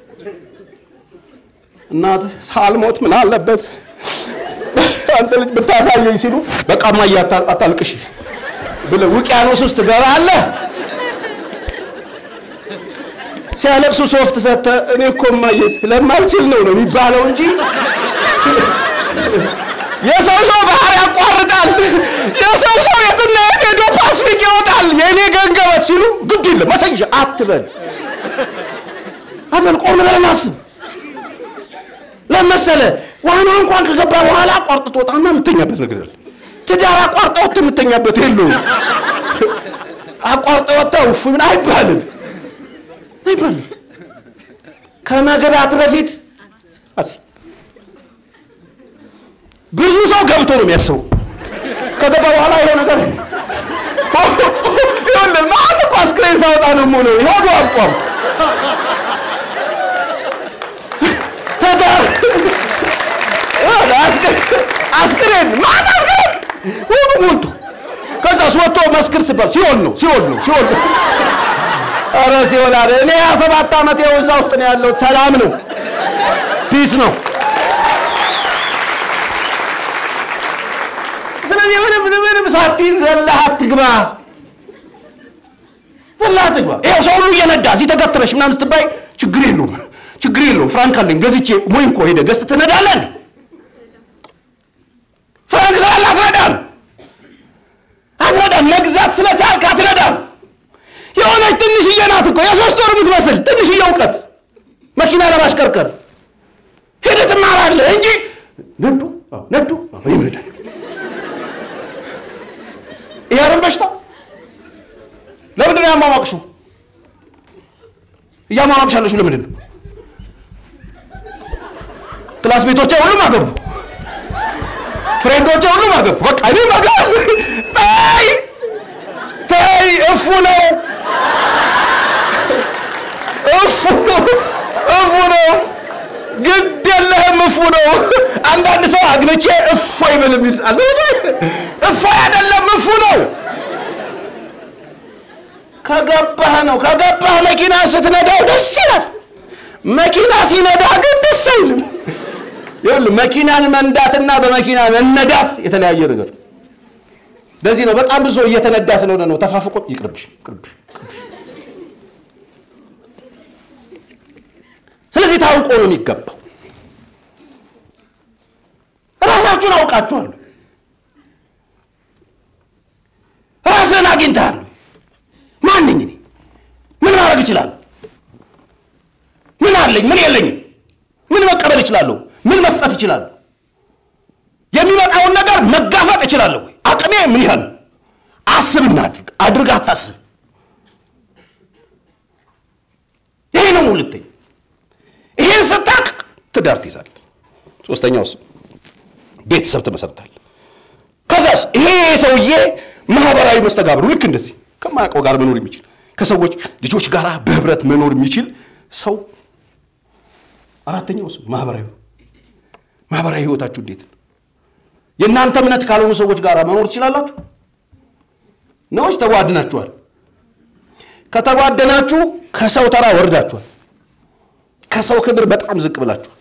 እናት ሳልሞት ምን አለበት አንተ ልጅ ብታሳየኝ ሲሉ በቃ እማዬ አታልቅሽ ብለህ ውቅያኖስ ውስጥ ትገባለህ። ሲያለቅሱ ሶፍት ሰጥተህ እኔ እኮ እማዬ ስለማልችል ነው ነው የሚባለው እንጂ የሰው ሰው ባህር ያቋርጣል። የሰው ሰው የትና የት ሄዶ ፓስፊክ ይወጣል። የእኔ ገንገበት ሲሉ ግድ የለም መሰንጀ አትበል አትበል። ቆም ብለህ አስብ። ለመሰለ ዋና እንኳን ከገባ በኋላ አቋርጥ ትወጣና የምተኛበት ነገር አለ። ትዳር አቋርጠውት የምተኛበት የለውም። አቋርጠ ወጣ ውፍ ምን አይባልም አይባልም። ከመግባት በፊት ብዙ ሰው ገብቶ ነው የሚያስበው። ከገባ በኋላ ይሄ ነገር ይኸውልህ ማለት እኮ አስክሬን ሳወጣ ነው የምውለው። ሆዱ አልቋም ተዳር አስክሬን ማት አስክሬን ሆዱ ሞልቶ ከዛስ ወጥቶ መስክር ሲባል ሲኦል ነው ሲኦል ነው ሲኦል ነው። ኧረ ሲኦል አለ። እኔ ሀያ ሰባት ዓመት ይኸው እዛ ውስጥ ነው ያለሁት። ሰላም ነው፣ ፒስ ነው። ስለዚህ ምንም ምንም ሳትይዝ ዘለህ አትግባ፣ ዘለህ አትግባ። ይኸው ሰው ሁሉ እየነዳ እዚህ ተገትረሽ ምናምን ስትባይ ችግር የለውም ችግር የለውም። ፍራንክ አለኝ ገዝቼ ሞይንኮ ሄደህ ገዝተህ ትነዳለህ እንዴ? ፍራንክ ስላለ አትነዳም አትነዳም። መግዛት ስለቻልክ አትነዳም። የሆነች ትንሽዬ ናት እኮ የሶስት ወር የምትመስል ትንሽዬ እውቀት መኪና ለማሽከርከር ሄደህ ትማራለህ እንጂ ነዱ ነዱ ይመዳል። ይሄ አይደል በሽታ? ለምንድን ነው ያሟሟቅሽው? እያሟሟቅሽ ያለሽው ለምንድን ነው? ክላስ ቤቶቼ ሁሉም አገቡ፣ ፍሬንዶቼ ሁሉም አገቡ። በቃ እኔ መጋብ ተይ ተይ፣ እፉ ነው እፉ እፉ ነው፣ ግድ የለህም እፉ ነው። አንዳንድ ሰው አግብቼ እፎ ይበል የሚል እፎ አይደለም እፉ ነው። ከገባህ ነው ከገባህ መኪና ስትነዳው ደስ ይላል። መኪና ሲነዳ ግን ደስ አይልም። ይኸውልህ መኪናን መንዳትና በመኪና መነዳት የተለያየ ነገር። ለዚህ ነው በጣም ብዙ ሰው እየተነዳ ስለሆነ ነው ተፋፍቆ ይቅርብሽ ይቅርብሽ ይቅርብሽ። ስለዚህ ታውቆ ነው የሚገባው። ራሳችሁን አውቃችኋል። ራስህን አግኝተሃል። ማን ነኝ እኔ? ምን ማድረግ እችላለሁ? ምን አለኝ? ምን የለኝም? ምን መቀበል እችላለሁ? ምን መስጠት እችላለሁ? የሚመጣውን ነገር መጋፈጥ እችላለሁ ወይ? አቅሜ ምን ያህል? አስብና አድርግ። አድርግ አታስብ። ይሄ ነው ሁለተኛ። ይሄን ስታቅ ትዳር ትይዛለህ። ሶስተኛው እሱ ቤተሰብ ትመሰርታለህ። ከዛስ ይሄ ሰውዬ ማህበራዊ መስተጋብሩ ልክ እንደዚህ ከማያውቀው ጋር መኖር የሚችል ከሰዎች ልጆች ጋር በህብረት መኖር የሚችል ሰው። አራተኛው እሱ ማህበራዊ ማህበራዊ ህይወታችሁ እንዴት ነው? የእናንተ እምነት ካልሆኑ ሰዎች ጋር መኖር ትችላላችሁ ነውስ ተጓድናችኋል? ከተጓደናችሁ ከሰው ተራ ወርዳችኋል። ከሰው ክብር በጣም ዝቅ ብላችኋል።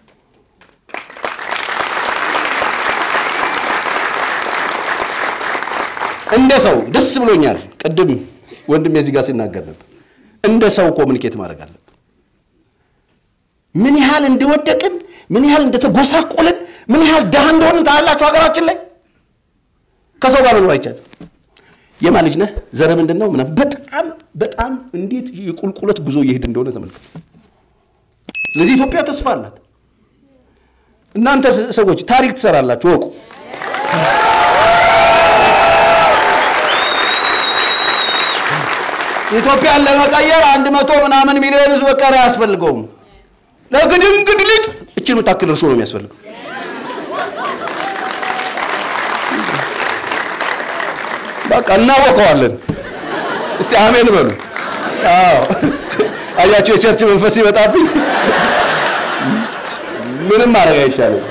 እንደ ሰው ደስ ብሎኛል። ቅድም ወንድም የዚህ ጋር ሲናገር ነበር። እንደ ሰው ኮሚኒኬት ማድረግ አለብን። ምን ያህል እንደወደቅን፣ ምን ያህል እንደተጎሳቆልን፣ ምን ያህል ድሃ እንደሆንን ታያላችሁ። ሀገራችን ላይ ከሰው ጋር መኖር አይቻልም። የማን ልጅ ነህ? ዘር ምንድን ነው? ምናምን በጣም በጣም እንዴት የቁልቁለት ጉዞ እየሄድ እንደሆነ ተመልከቱ። ስለዚህ ኢትዮጵያ ተስፋ አላት። እናንተ ሰዎች ታሪክ ትሰራላችሁ፣ ወቁ። ኢትዮጵያን ለመቀየር አንድ መቶ ምናምን ሚሊዮን ህዝብ በቀር አያስፈልገውም። ለግድንግድ ልጥ እችን የምታክል እርሾ ነው የሚያስፈልገው። በቃ እናወቀዋለን። እስቲ አሜን በሉ። አዎ አያችሁ፣ የቸርች መንፈስ ይመጣብኝ ምንም ማድረግ አይቻልም።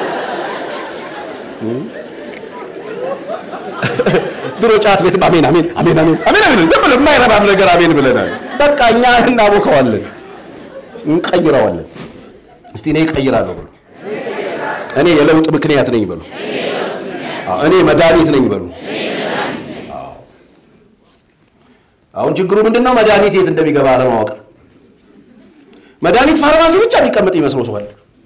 ድሮ ጫት ቤትም አሜን አሜን አሜን አሜን አሜን አሜን ዝም ብለን የማይረባም ነገር አሜን ብለናል። በቃ እኛ እናቦከዋለን፣ እንቀይረዋለን። እስቲ እኔ እቀይራለሁ ብሎ እኔ የለውጥ ምክንያት ነኝ በሉ። እኔ መድኃኒት ነኝ በሉ። አሁን ችግሩ ምንድን ነው? መድኃኒት የት እንደሚገባ አለማወቅ። መድኃኒት ፋርማሲ ብቻ የሚቀመጥ ይመስለው ሰዋል።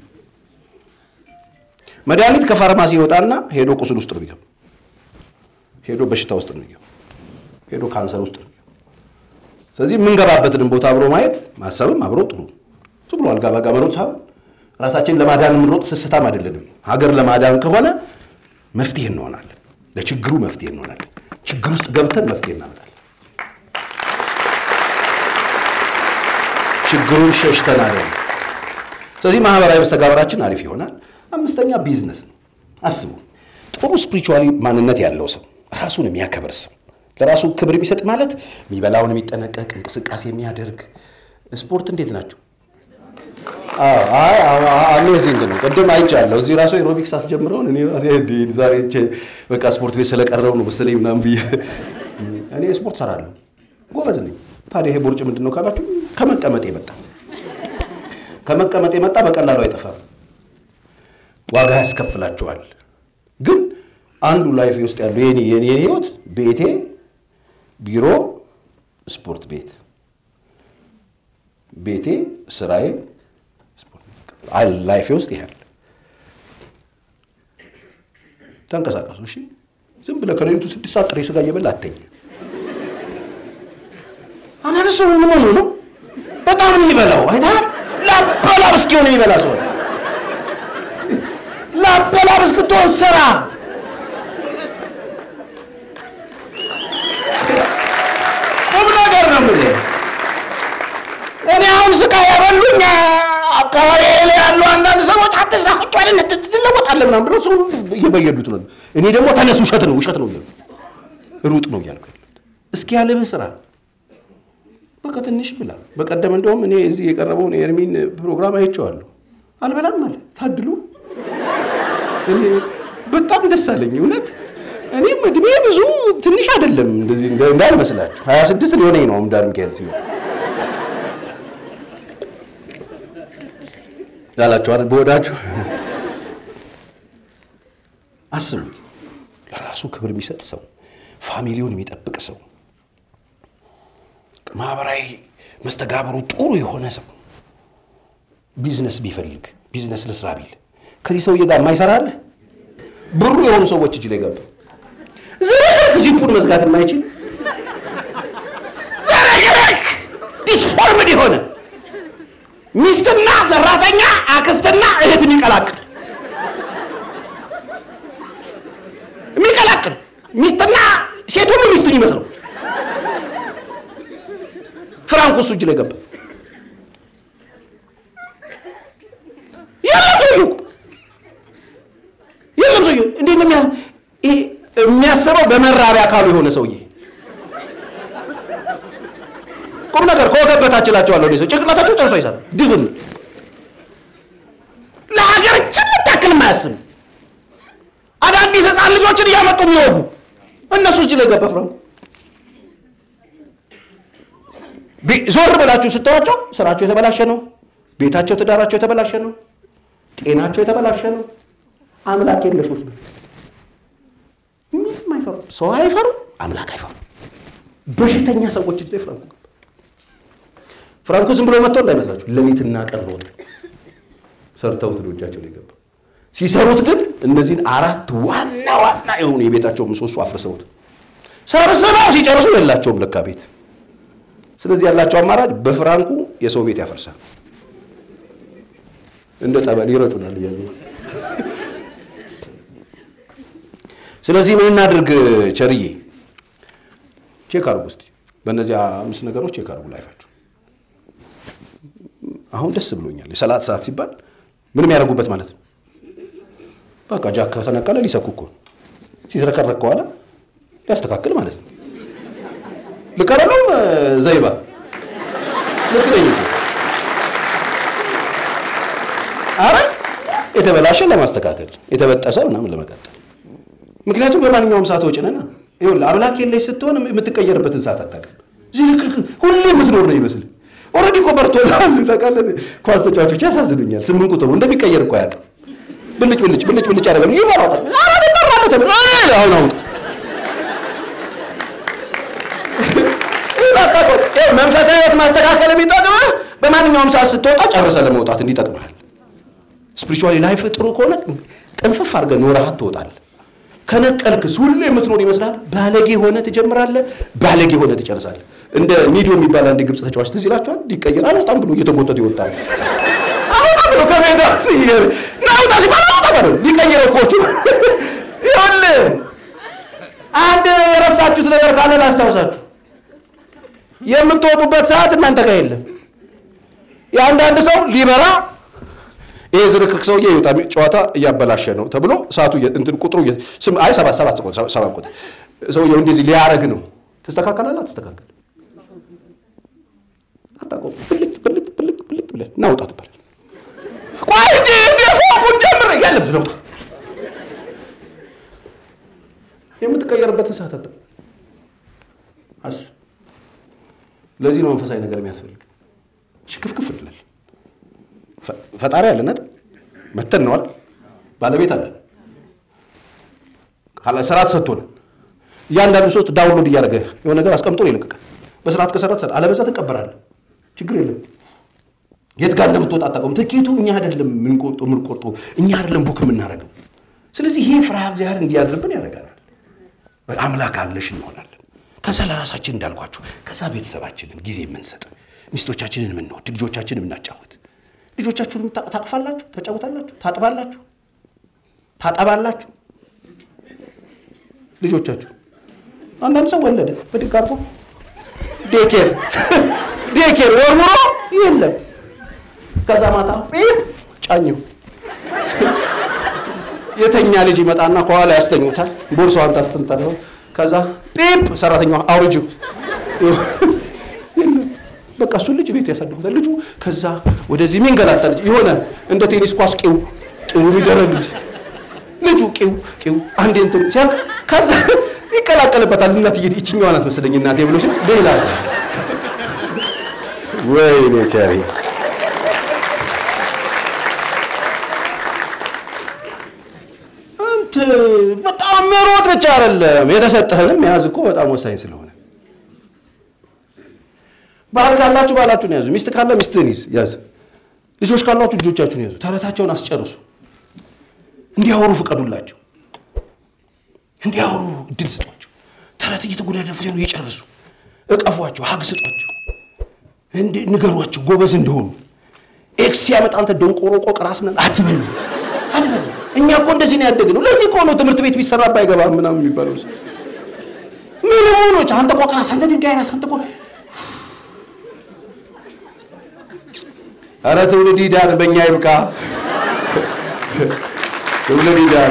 መድኃኒት ከፋርማሲ ይወጣና ሄዶ ቁስል ውስጥ ነው የሚገባ ሄዶ በሽታ ውስጥ ነው የሚገባው። ሄዶ ካንሰር ውስጥ ነው የሚገባው። ስለዚህ የምንገባበትንም ቦታ አብሮ ማየት ማሰብም አብሮ ጥሩ ዝም ብሎ አልጋ ባጋ መሮጥ ሳይሆን ራሳችንን ለማዳን የምንሮጥ ስስታም አይደለንም። ሀገር ለማዳን ከሆነ መፍትሄ እንሆናለን። ለችግሩ መፍትሄ እንሆናለን። ችግር ውስጥ ገብተን መፍትሄ እናመጣለን። ችግሩን ሸሽተን አይደለም። ስለዚህ ማህበራዊ መስተጋበራችን አሪፍ ይሆናል። አምስተኛ ቢዝነስ ነው። አስቡ፣ ጥሩ ስፒሪቹዋሊ ማንነት ያለው ሰው፣ ራሱን የሚያከብር ሰው፣ ለራሱ ክብር የሚሰጥ ማለት የሚበላውን የሚጠነቀቅ እንቅስቃሴ የሚያደርግ ስፖርት እንዴት ናቸው? አሜዚንግ ነው። ቅድም አይቻለሁ እዚህ ራሱ ኤሮቢክስ አስጀምረውን እኔ ራሴ ዛሬ በቃ ስፖርት ቤት ስለቀረው ነው መሰለኝ ምናምን ብዬ እኔ ስፖርት ሰራለሁ፣ ጎበዝ ነኝ። ታዲያ ይሄ ቦርጭ ምንድን ነው ካላችሁ ከመቀመጥ የመጣ ከመቀመጥ የመጣ በቀላሉ አይጠፋም፣ ዋጋ ያስከፍላችኋል። ግን አንዱ ላይፍ ውስጥ ያለው የኔ የኔ ህይወት ቤቴ፣ ቢሮ፣ ስፖርት ቤት፣ ቤቴ፣ ስራዬ፣ ላይፌ ውስጥ ይሄል ተንቀሳቀሱ። እሺ፣ ዝም ብለህ ከሌሊቱ ስድስት ሰዓት ጥሬ ስጋ እየበላ አተኝ። አንዳንድ ሰው ምን ሆኖ ነው በጣም የሚበላው አይተሃል? ላበላብ እስኪሆን የሚበላ ሰው ላበላብ እስክትሆን ስራ ቁም ነገር ነው የምልህ። እኔ አሁን ስቃ ያበሉኝ አካባቢ ላይ ያሉ አንዳንድ ሰዎች አትስራ ቁጭ በል ትለወጣለህ ምናምን ብለው ሰው እየበየዱት ነው። እኔ ደግሞ ተነስ፣ ውሸት ነው ውሸት ነው እያልኩ ሩጥ ነው እያልኩ ያሉት። እስኪ ያለብህ ስራ በቃ ትንሽ ብላ። በቀደም እንደውም እኔ እዚህ የቀረበውን የኤርሚን ፕሮግራም አይቼዋለሁ። አልበላም አለ ታድሉ። እኔ በጣም ደስ አለኝ እውነት። እኔም እድሜ ብዙ ትንሽ አይደለም እንደዚህ እንዳልመስላችሁ፣ ሀያ ስድስት ሊሆነኝ ነው ዳር ሚካኤል ሲመጣ ያላችኋል በወዳችሁ አስቡት። ለራሱ ክብር የሚሰጥ ሰው፣ ፋሚሊውን የሚጠብቅ ሰው፣ ማህበራዊ መስተጋብሩ ጥሩ የሆነ ሰው ቢዝነስ ቢፈልግ ቢዝነስ ልስራ ቢል ከዚህ ሰውዬ ጋር የማይሰራ አለ? ብሩ የሆኑ ሰዎች እጅ ላይ ገባ። ዝርክርክ ዚፑን መዝጋት የማይችል ዝርክርክ ዲስፎርምድ የሆነ ሚስትና ሰራተኛ አክስትና እህት የሚቀላቅል የሚቀላቅል ሚስትና ሴት ሁሉ ሚስቱን ይመስለው ፍራንኩ እሱ እጅ ላይ ገባ። የለም ሰውዬው የለም ሰውዬው እንዴት ነው የሚያስበው? በመራቢያ አካሉ የሆነ ሰውዬ ቁም ነገር ከወገብ በታች እላቸዋለሁ። ሰው ጭንቅላታቸው ጨርሶ ይሰራል። ድፍን ለሀገር ጭምር ታክል የማያስቡ አዳዲስ ህፃን ልጆችን እያመጡ የሚወጉ እነሱ እጅ ላይ ገባ ፍራንኩ። ዞር ብላችሁ ስተዋቸው ስራቸው የተበላሸ ነው። ቤታቸው፣ ትዳራቸው የተበላሸ ነው። ጤናቸው የተበላሸ ነው። አምላክ የለሾች ነው። ምንም አይፈሩ፣ ሰው አይፈሩ፣ አምላክ አይፈሩ። በሽተኛ ሰዎች እጅ ላይ ፍራንኩ ገባ። ፍራንኩ ዝም ብሎ መጥተው እንዳይመስላችሁ ሌሊትና ቀን ሮጠ ሰርተውት ነው እጃቸው ላይ ገባ። ሲሰሩት ግን እነዚህን አራት ዋና ዋና የሆኑ የቤታቸው ምሰሶ አፍርሰውት ሰብስበው ሲጨርሱ የላቸውም ለካ ቤት። ስለዚህ ያላቸው አማራጭ በፍራንኩ የሰው ቤት ያፈርሳል። እንደ ጠበል ይረጩናል እያሉ ስለዚህ ምን እናድርግ? ቸርዬ ቼክ አድርጉ እስኪ በእነዚህ አምስት ነገሮች ቼክ አድርጉ ላይፋችሁ። አሁን ደስ ብሎኛል። የሰላት ሰዓት ሲባል ምንም ያደርጉበት ማለት ነው። በቃ ጃክ ከተነቀለ ሊሰኩ እኮ ሲዝረከረክ ከኋላ ሊያስተካክል ማለት ነው። ልቀረለው ዘይባ ልክ ነኝ እኮ አረ የተበላሸ ለማስተካከል የተበጠሰ ምናምን ለመቀጠል። ምክንያቱም በማንኛውም ሰዓት ወጭ ነና ይኸውልህ አምላክ የለሽ ስትሆን የምትቀየርበትን ሰዓት አታውቅም። ዝርክርክ ሁሌ የምትኖር ነው ይመስል ኦልሬዲ እኮ በርቶላል። ታውቃለህ ኳስ ተጫዋቾች ያሳዝኑኛል። ስምንት ቁጥሩ እንደሚቀየር እኮ አያውቅም። ብልጭ ብልጭ ብልጭ ብልጭ ያደረገ ይሯሯጣል። አረ ተጠራለ ተብሎ አሁን አውጣ መንፈሳዊ ህይወት ማስተካከል የሚጠቅምህ በማንኛውም ሰዓት ስትወጣ ጨርሰ ለመውጣት እንዲጠቅምሃል። ስፒሪቹዋሊ ላይፍ ጥሩ ከሆነ ጥንፍፍ አድርገህ ኖረሃት ትወጣለህ። ከነቀልክስ ሁሌ የምትኖር ይመስላል። ባለጌ ሆነ ትጀምራለህ፣ ባለጌ ሆነ ትጨርሳለህ። እንደ ሚዲዮ የሚባል አንድ ግብፅ ተጫዋች ትዝ ይላችኋል። ሊቀየር አልወጣም ብሎ እየተጎተተ ይወጣል። አውጣ ብሎ ከሜዳ ናውጣ ሲባል አውጣ ባለ ሊቀይረው ኮቹ ይኸውልህ አንድ የረሳችሁት ነገር ካለ ላስታውሳችሁ። የምትወጡበት ሰዓት እናንተ ጋር የለም። የአንዳንድ ሰው ሊበራ ይሄ ዝርክርክ ሰውዬ ይወጣ ጨዋታ እያበላሸ ነው ተብሎ ሰዓቱ እንትን ቁጥሩ አይ ሰባት ሰባት ሰባት ቁጥር ሰውየው እንደዚህ ሊያረግ ነው። ትስተካከላለህ? አትስተካከል አታውቀውም። ብልጥ ብልጥ ብልጥ ብልጥ ብለህ ናውጣ ትባላለህ። ቆይ እንጂ ፎቁን ጀምር ያለም ስለውጣ የምትቀየርበትን ሰዓት አለ አስ ለዚህ ነው መንፈሳዊ ነገር የሚያስፈልግ። ሽክፍክፍ እንላለን። ፈጣሪ አለን አይደል? መተን ነዋል ባለቤት አለን። ስርዓት ሰጥቶን እያንዳንዱ ሶስት ዳውንሎድ እያደረገ የሆነ ነገር አስቀምጦ ነው የለቀቀ። በስርዓት ከሰራት አለበዛ ትቀበራለህ። ችግር የለም። የት ጋር እንደምትወጣ አታውቀውም። ትኬቱ እኛ አይደለም የምንቆርጠው፣ እኛ አይደለም ቡክ የምናደርገው። ስለዚህ ይሄ ፍርሃ እግዚአብሔር እንዲያድርብን ያደርገናል። አምላክ አለሽ እንሆናለን። ከዛ ለራሳችን እንዳልኳችሁ ከዛ ቤተሰባችንን ጊዜ የምንሰጥ ሚስቶቻችንን የምንወድ ልጆቻችንን የምናጫወት ልጆቻችሁንም ታቅፋላችሁ፣ ተጫውታላችሁ፣ ታጥባላችሁ፣ ታጠባላችሁ ልጆቻችሁ። አንዳንድ ሰው ወለደ በድግ አድርጎ ዴኬር ዴኬር ወርውሮ የለም። ከዛ ማታ ጴፕ ጫኘው የተኛ ልጅ ይመጣና ከኋላ ያስተኙታል። ቦርሳዋን ታስተንጠለው። ከዛ ጴፕ ሰራተኛዋ አውርጁ በቃ እሱን ልጅ ቤት ያሳድጉታል። ልጁ ከዛ ወደዚህ የሚንገላታ ልጅ የሆነ እንደ ቴኒስ ኳስ ቂው ጥሩ የሚደረግ ልጅ ልጁ ቂው ቂው አንዴ እንትን ሲያልቅ ከዛ ይቀላቀልበታል። እናት ይችኛዋ ናት መሰለኝ እናቴ ብሎ ሲል ሌላ ወይኔ ቸሪ አንተ በጣም መሮጥ ብቻ አይደለም የተሰጠህንም መያዝ እኮ በጣም ወሳኝ ስለሆነ ባል ካላችሁ ባላችሁን ያዙ። ሚስት ካለ ሚስትህን ይዝ ያዝ። ልጆች ካሏችሁ ልጆቻችሁን ያዙ። ተረታቸውን አስጨርሱ። እንዲያወሩ ፍቀዱላቸው። እንዲያወሩ እድል ስጧቸው። ተረት እየተጎዳደፉ ሲሆኑ ይጨርሱ። እቀፏቸው፣ ሀግ ስጧቸው፣ ንገሯቸው ጎበዝ እንደሆኑ። ኤክስ ሲያመጣ አንተ ደንቆሮ ቆቅ ራስ ምናምን አትበሉ አትበሉ። እኛ እኮ እንደዚህ ነው ያደግነው። ለዚህ እኮ ነው ትምህርት ቤት ቢሰራ ባይገባም ምናምን የሚባለው ምን ሆኖች አንተ ቆቅ ራስ አንተ ድንጋይ ራስ አንተ ቆቅ አረ ትውልድ ይዳን፣ በእኛ ይብቃ። ትውልድ ይዳን።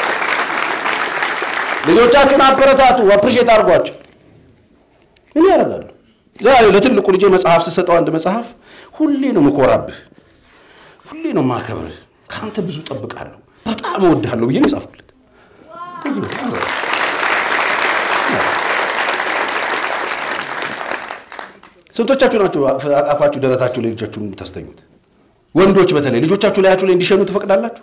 ልጆቻችሁን አበረታቱ፣ አፕሪሼት አድርጓቸው። ምን ያደርጋሉ? ዛሬ ለትልቁ ልጄ መጽሐፍ ስሰጠው አንድ መጽሐፍ ሁሌ ነው ምኮራብህ፣ ሁሌ ነው ማከብርህ፣ ከአንተ ብዙ ጠብቃለሁ፣ በጣም እወድሃለሁ ብዬ ነው የጻፍኩለት። ስንቶቻችሁ ናችሁ አፋችሁ ደረታችሁ ላይ ልጆቻችሁን የምታስተኙት? ወንዶች በተለይ ልጆቻችሁ ላያችሁ ላይ እንዲሸኑ ትፈቅዳላችሁ?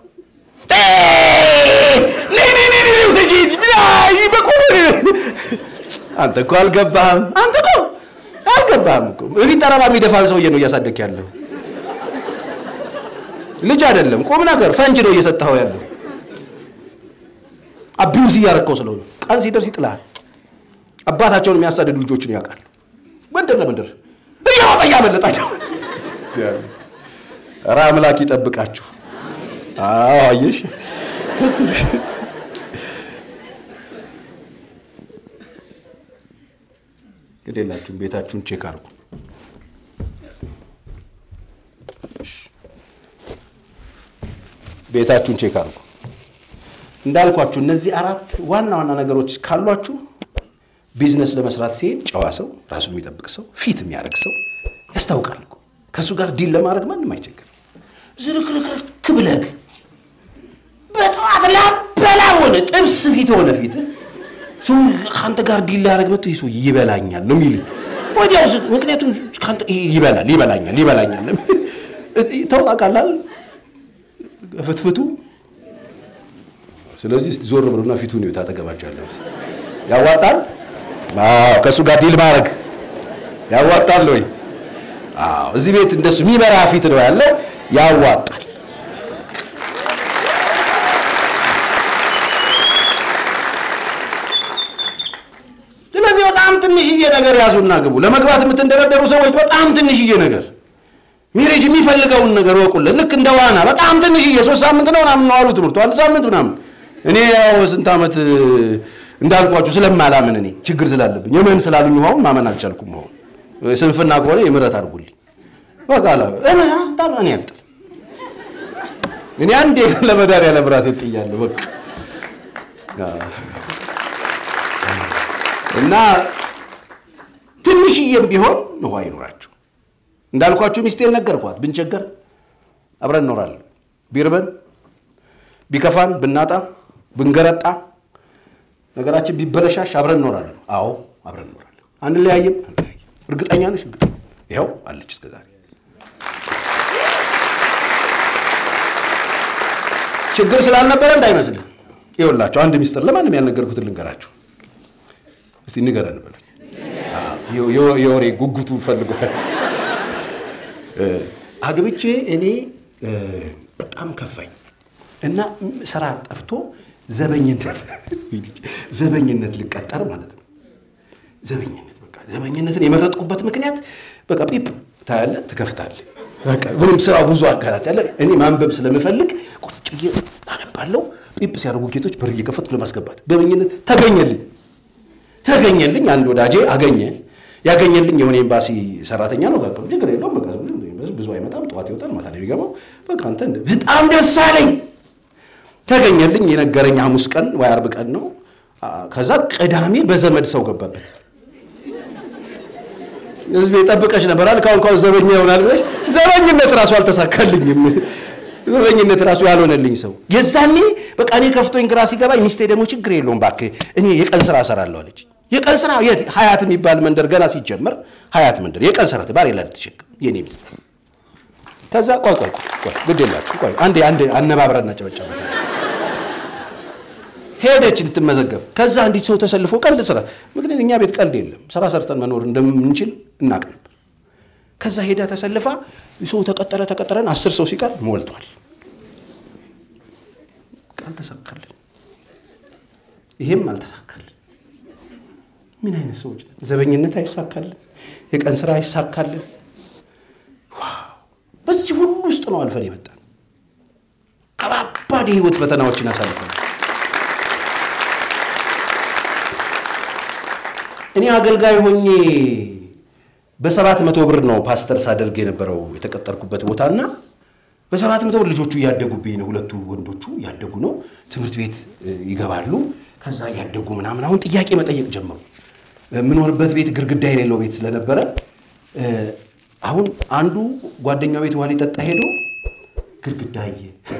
አንተ እኮ አልገባህም። አንተ እኮ አልገባህም እኮ እቤት ጠረባ የሚደፋን ሰውዬ ነው እያሳደግ ያለው ልጅ አይደለም፣ ቁም ነገር ፈንጅ ነው እየሰጠኸው ያለው። አቢውዝ እያረከው ስለሆነ ቀን ሲደርስ ይጥልሃል። አባታቸውን የሚያሳድዱ ልጆችን ያውቃል። መንደር ለመንደር እያወጣ እያመለጣቸው። ኧረ አምላክ ይጠብቃችሁ። አዎ አየሽ፣ ግዴላችሁም ቤታችሁን ቼክ አድርጉ። ቤታችሁን ቼክ አድርጉ። እንዳልኳችሁ እነዚህ አራት ዋና ዋና ነገሮች ካሏችሁ ቢዝነስ ለመስራት ሲሄድ ጨዋ ሰው፣ ራሱን የሚጠብቅ ሰው፣ ፊት የሚያደርግ ሰው ያስታውቃል እኮ። ከእሱ ጋር ዲል ለማድረግ ማንም አይቸግርም። ዝርክርክርክ ብለህ በጠዋት ላበላ ሆነ ጥብስ ፊት ሆነ ፊት ሰው ከአንተ ጋር ዲል ሊያደርግ መጥቶ ይህ ሰው ይበላኛል ነው የሚል ወዲያው። ምክንያቱም ይበላል ይበላኛል ይበላኛል ተውጣቃላል ፍትፍቱ። ስለዚህ እስቲ ዞር ብሎና ፊቱን ነው ታጠገባቸው ያለው ያዋጣል ከእሱ ጋር ዲል ማድረግ ያዋጣል ወይ? አዎ፣ እዚህ ቤት እንደሱ የሚበራ ፊት ነው ያለው፣ ያዋጣል። ስለዚህ በጣም ትንሽዬ ነገር ያዙና ግቡ። ለመግባት የምትንደረደሩ ሰዎች በጣም ትንሽዬ ነገር ሚሬጅ የሚፈልገውን ነገር ወቁለት። ልክ እንደ ዋና በጣም ትንሽዬ ሶስት ሳምንት ነው ምናምን ነው አሉ ትምህርቱ፣ አንድ ሳምንት ምናምን። እኔ ያው ስንት ዓመት እንዳልኳችሁ ስለማላምን እኔ ችግር ስላለብኝ የምን ስላሉኝ ውሃውን ማመን አልቻልኩም። አሁን ስንፍና ከሆነ የምሕረት አድርጉልኝ። በቃ አለ እኔ አስጣሉ እኔ አልጥልም። እኔ አንዴ ለመድኃኒዓለም ራሴን ጥያለሁ። በቃ እና ትንሽዬም ቢሆን ውሃ ይኖራችሁ። እንዳልኳችሁ ሚስቴን ነገርኳት። ብንቸገር አብረን እኖራለን። ቢርበን፣ ቢከፋን፣ ብናጣ፣ ብንገረጣ፣ ነገራችን ቢበለሻሽ አብረን እኖራለን። አዎ አብረን እኖራለን። አንለያይም፣ አንለያይም። እርግጠኛ ነሽ? እርግጠኛ ይኸው አለች እስከ ዛሬ። ችግር ስላልነበረ እንዳይመስልህ። ይኸውላችሁ አንድ ሚስጥር ለማንም ያልነገርኩትን ልንገራችሁ። እስቲ ንገረን በሉኝ። የወሬ ጉጉቱ ፈልጓል። አግብቼ እኔ በጣም ከፋኝ እና ስራ ጠፍቶ ዘበኝነት ዘበኝነት ልቀጠር ማለት ነው። ዘበኝነት በቃ ዘበኝነትን የመረጥኩበት ምክንያት በቃ ጲፕ ታያለህ፣ ትከፍታለህ። በቃ ምንም ስራው ብዙ አጋራት ያለ እኔ ማንበብ ስለምፈልግ ቁጭ ብዬ አነባለሁ። ጲፕ ሲያደርጉ ጌቶች በር እየከፈትኩ ለማስገባት ዘበኝነት ተገኘልኝ ተገኘልኝ። አንድ ወዳጄ አገኘ። ያገኘልኝ የሆነ ኤምባሲ ሰራተኛ ነው። ጋር ችግር የለውም በቃ ብዙ አይመጣም፣ ጠዋት ይወጣል፣ ማታ ነው የሚገባው። በቃ አንተ በጣም ደስ አለኝ። ተገኘልኝ። የነገረኝ ሐሙስ ቀን ወይ አርብ ቀን ነው። ከዛ ቅዳሜ በዘመድ ሰው ገባበት። ህዝብ የጠበቀች ነበር አለ ካሁን ካሁን ዘበኛ ይሆናል ብለሽ ዘበኝነት ራሱ አልተሳካልኝም። ዘበኝነት ራሱ ያልሆነልኝ ሰው የዛኔ በቃ እኔ ከፍቶኝ ግራ ሲገባኝ ሚስቴ ደግሞ ችግር የለውም እባክህ እኔ የቀን ስራ እሰራለሁ አለች። የቀን ስራ የት ሀያት የሚባል መንደር ገና ሲጀመር ሀያት መንደር የቀን ስራ ባሬ ላይ ልትሸክም የኔ ሚስት ከዛ ቆይ ቆይ ቆይ ግድ የላችሁ ቆይ አንዴ አንዴ አነባብረን እናጨበጨበ ሄደች ልትመዘገብ። ከዛ እንዲት ሰው ተሰልፎ ቀልድ ስራ ምክንያት እኛ ቤት ቀልድ የለም ስራ ሰርተን መኖር እንደምንችል እናቅ ነበር። ከዛ ሄዳ ተሰልፋ ሰው ተቀጠረ ተቀጠረን አስር ሰው ሲቀር ሞልቷል። አልተሳካልን፣ ይሄም አልተሳካልን። ምን አይነት ሰዎች ነን? ዘበኝነት አይሳካልን፣ የቀን ስራ አይሳካልን። በዚህ ሁሉ ውስጥ ነው አልፈን የመጣን። ከባባድ የህይወት ፈተናዎችን አሳልፈን እኔ አገልጋይ ሆኜ በሰባት መቶ ብር ነው ፓስተር ሳደርግ የነበረው የተቀጠርኩበት ቦታና በሰባት መቶ ብር ልጆቹ እያደጉብኝ ነው። ሁለቱ ወንዶቹ እያደጉ ነው። ትምህርት ቤት ይገባሉ። ከዛ እያደጉ ምናምን አሁን ጥያቄ መጠየቅ ጀመሩ። የምኖርበት ቤት ግድግዳ የሌለው ቤት ስለነበረ አሁን አንዱ ጓደኛው ቤት ውሃ ሊጠጣ ሄዶ ግድግዳ አየ።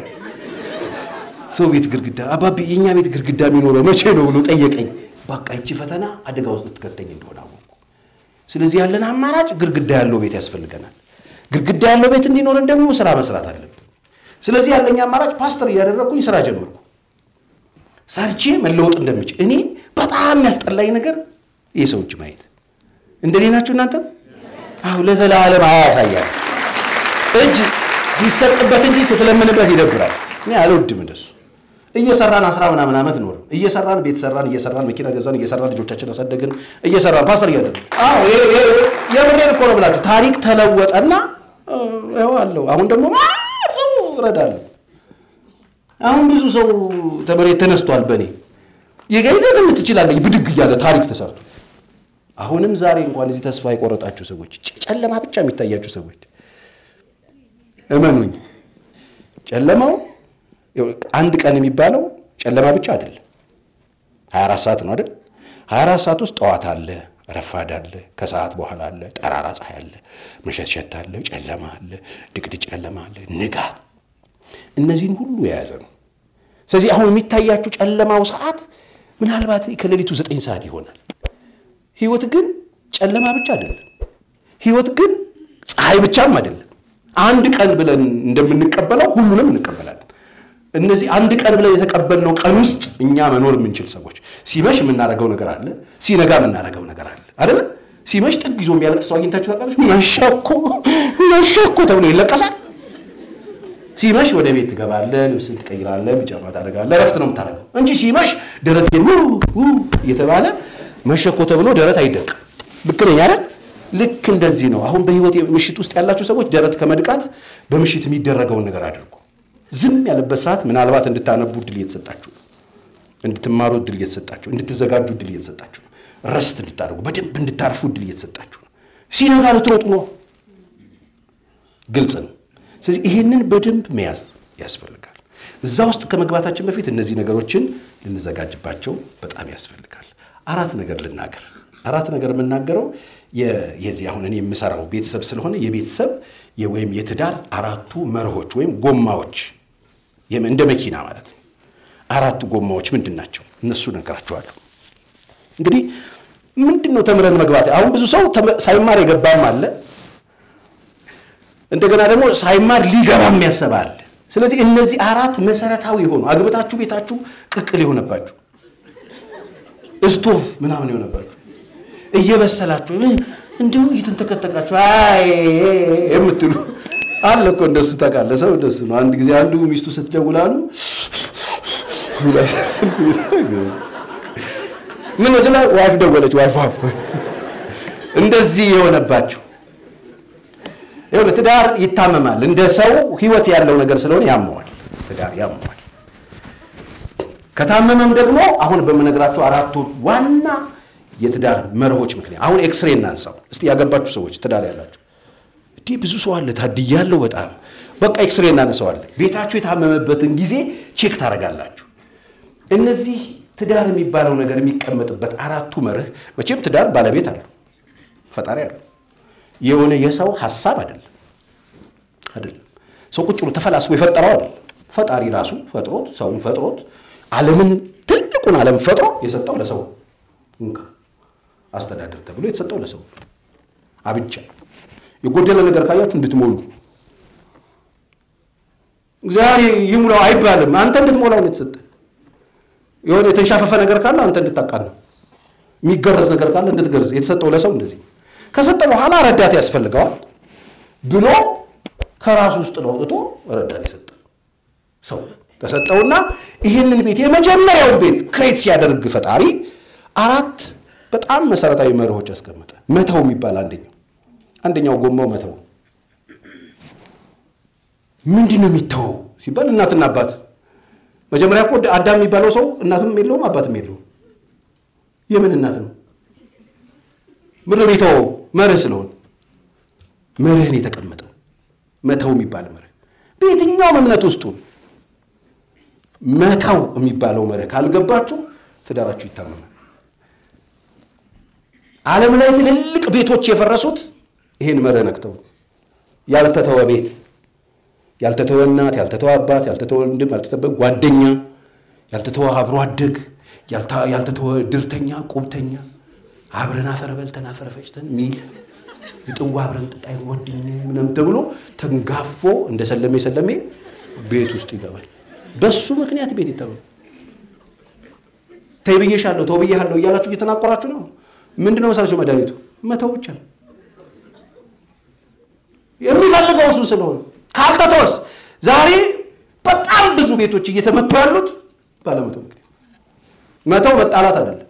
ሰው ቤት ግድግዳ አባቢ የእኛ ቤት ግድግዳ የሚኖረው መቼ ነው ብሎ ጠየቀኝ። በቃ ይቺ ፈተና አደጋ ውስጥ ልትከተኝ እንደሆነ አወቅኩ። ስለዚህ ያለን አማራጭ ግድግዳ ያለው ቤት ያስፈልገናል። ግድግዳ ያለው ቤት እንዲኖረን ደግሞ ስራ መስራት አለብን። ስለዚህ ያለኝ አማራጭ ፓስተር እያደረግኩኝ ስራ ጀመርኩ። ሰርቼ መለወጥ እንደምችል እኔ በጣም የሚያስጠላኝ ነገር የሰው እጅ ማየት እንደኔ ናችሁ እናንተም? አሁ ለዘላለም አያሳያል። እጅ ሲሰጥበት እንጂ ስትለምንበት ይደብራል። እኔ አልወድም እንደሱ። እየሰራን አስራ ምናምን ዓመት ኖር እየሰራን ቤት ሰራን እየሰራን መኪና ገዛን እየሰራን ልጆቻችን አሳደግን እየሰራን ፓስተር እያደረግ የምሬን እኮ ነው ብላችሁ ታሪክ ተለወጠና ይኸው አለው። አሁን ደግሞ ሰው እረዳለሁ። አሁን ብዙ ሰው ተመሬት ተነስቷል። በእኔ የገይዘት ትችላለች ብድግ እያለ ታሪክ ተሰርቶ አሁንም ዛሬ እንኳን እዚህ ተስፋ የቆረጣችሁ ሰዎች፣ ጨለማ ብቻ የሚታያችሁ ሰዎች እመኑኝ፣ ጨለማው አንድ ቀን የሚባለው ጨለማ ብቻ አይደለም። 24 ሰዓት ነው አይደል? 24 ሰዓት ውስጥ ጠዋት አለ፣ ረፋድ አለ፣ ከሰዓት በኋላ አለ፣ ጠራራ ፀሐይ አለ፣ መሸትሸት አለ፣ ጨለማ አለ፣ ድቅድቅ ጨለማ አለ፣ ንጋት። እነዚህን ሁሉ የያዘ ነው። ስለዚህ አሁን የሚታያችሁ ጨለማው ሰዓት ምናልባት ከሌሊቱ ዘጠኝ ሰዓት ይሆናል። ህይወት ግን ጨለማ ብቻ አይደለም። ህይወት ግን ፀሐይ ብቻም አይደለም። አንድ ቀን ብለን እንደምንቀበለው ሁሉንም እንቀበላለን። እነዚህ አንድ ቀን ብለን የተቀበልነው ቀን ውስጥ እኛ መኖር የምንችል ሰዎች፣ ሲመሽ የምናደርገው ነገር አለ፣ ሲነጋ የምናደርገው ነገር አለ አይደለ? ሲመሽ ጥግ ይዞ የሚያለቅስ ሰው አግኝታችሁ ታውቃለች? መሸኮ መሸኮ ተብሎ ይለቀሳል። ሲመሽ ወደ ቤት ትገባለህ፣ ልብስን ትቀይራለህ፣ ቢጫማ ታደርጋለህ፣ እረፍት ነው የምታደርገው እንጂ ሲመሽ ደረት እየተባለ መሸኮ ተብሎ ደረት አይደቅም። ልክ ነኝ አይደል? ልክ እንደዚህ ነው። አሁን በህይወት ምሽት ውስጥ ያላችሁ ሰዎች ደረት ከመድቃት በምሽት የሚደረገውን ነገር አድርጉ። ዝም ያለበት ሰዓት ምናልባት እንድታነቡ እድል እየተሰጣችሁ ነው። እንድትማሩ እድል እየተሰጣችሁ፣ እንድትዘጋጁ እድል እየተሰጣችሁ ነው። ረስት እንድታደርጉ በደንብ እንድታርፉ እድል እየተሰጣችሁ ነው። ሲነጋ ልትሮጡ ነው። ግልጽ ነው። ስለዚህ ይሄንን በደንብ መያዝ ያስፈልጋል። እዛ ውስጥ ከመግባታችን በፊት እነዚህ ነገሮችን ልንዘጋጅባቸው በጣም ያስፈልጋል። አራት ነገር ልናገር። አራት ነገር የምናገረው የዚህ አሁን እኔ የምሰራው ቤተሰብ ስለሆነ የቤተሰብ ወይም የትዳር አራቱ መርሆች ወይም ጎማዎች እንደ መኪና ማለት ነው። አራቱ ጎማዎች ምንድን ናቸው? እነሱ ነገራቸዋለሁ። እንግዲህ ምንድን ነው ተምረን መግባት? አሁን ብዙ ሰው ሳይማር የገባም አለ፣ እንደገና ደግሞ ሳይማር ሊገባም ያሰበ አለ። ስለዚህ እነዚህ አራት መሰረታዊ የሆኑ አግብታችሁ ቤታችሁ ቅቅል የሆነባችሁ እስቶቭ ምናምን የሆነባችሁ እየበሰላችሁ እንዲሁ እየተንተከተቃችሁ አይ የምትሉ አለ እኮ እንደሱ ታውቃለህ። ሰው እንደሱ ነው። አንድ ጊዜ አንዱ ሚስቱ ስትደውል አሉ ምን ስለ ዋይፍ ደወለች። ዋይፍ እንደዚህ የሆነባችሁ ትዳር ይታመማል። እንደ ሰው ህይወት ያለው ነገር ስለሆነ ያመዋል። ትዳር ያመዋል። ከታመመም ደግሞ አሁን በምነግራችሁ አራቱ ዋና የትዳር መርሆች ምክንያት አሁን ኤክስሬ እናንሳው እስቲ። ያገባችሁ ሰዎች ትዳር ያላችሁ እንዲህ ብዙ ሰው አለ ታድያለሁ በጣም በቃ ኤክስሬ እናነሳዋለን። ቤታችሁ የታመመበትን ጊዜ ቼክ ታደርጋላችሁ። እነዚህ ትዳር የሚባለው ነገር የሚቀመጥበት አራቱ መርህ መቼም ትዳር ባለቤት አለው፣ ፈጣሪ አለው። የሆነ የሰው ሀሳብ አይደለም አይደለም። ሰው ቁጭ ብሎ ተፈላስፎ የፈጠረው አይደለም። ፈጣሪ ራሱ ፈጥሮት ሰውን ፈጥሮት ዓለምን ትልቁን ዓለም ፈጥሮ የሰጠው ለሰው እንካ አስተዳደር ተብሎ የተሰጠው ለሰው አብቻ። የጎደለ ነገር ካያችሁ እንድትሞሉ እግዚአብሔር ይሙላው አይባልም። አንተ እንድትሞላው ነው የተሰጠ። የሆነ የተንሻፈፈ ነገር ካለ አንተ እንድታቃና፣ የሚገረዝ ነገር ካለ እንድትገርዝ የተሰጠው ለሰው እንደዚህ ከሰጠ በኋላ ረዳት ያስፈልገዋል ብሎ ከራሱ ውስጥ ነው አውጥቶ ረዳት የሰጠ ሰው ተሰጠውና ይህንን ቤት የመጀመሪያውን ቤት ክሬት ሲያደርግ ፈጣሪ አራት በጣም መሰረታዊ መርሆች ያስቀመጠ። መተው የሚባል አንደኛው አንደኛው ጎማው መተው። ምንድን ነው የሚተወው ሲባል እናትና አባት። መጀመሪያ እኮ አዳም የሚባለው ሰው እናትም የለውም አባትም የለውም። የምን እናት ነው? ምድር የተወው መርህ ስለሆነ መርህን የተቀመጠው መተው የሚባል መርህ በየትኛውም እምነት ውስጡ መተው የሚባለው መርህ ካልገባችሁ ትዳራችሁ ይታመማል። ዓለም ላይ ትልልቅ ቤቶች የፈረሱት ይህን መርህ ነክተው ያልተተወ ቤት፣ ያልተተወ እናት፣ ያልተተወ አባት፣ ያልተተወ ወንድም፣ ያልተተወ ጓደኛ፣ ያልተተወ አብሮ አደግ፣ ያልተተወ ድርተኛ፣ ቁብተኛ አብረን አፈር በልተን አፈር ፈጭተን ሚል የጥዋ አብረን ጥጣይ ወድኝ ምናምን ተብሎ ተንጋፎ እንደ ሰለሜ ሰለሜ ቤት ውስጥ ይገባል። በሱ ምክንያት ቤት ይተማል። ተይ ብዬሻለሁ፣ ተው ብዬሃለሁ እያላችሁ እየተናቆራችሁ ነው። ምንድነው መሰላችሁ መድኃኒቱ? መተው ብቻ ነው የሚፈልገው እሱ ስለሆነ ካልተተወስ ዛሬ በጣም ብዙ ቤቶች እየተመቱ ያሉት ባለመተው ምክንያት። መተው መጣላት አይደለም።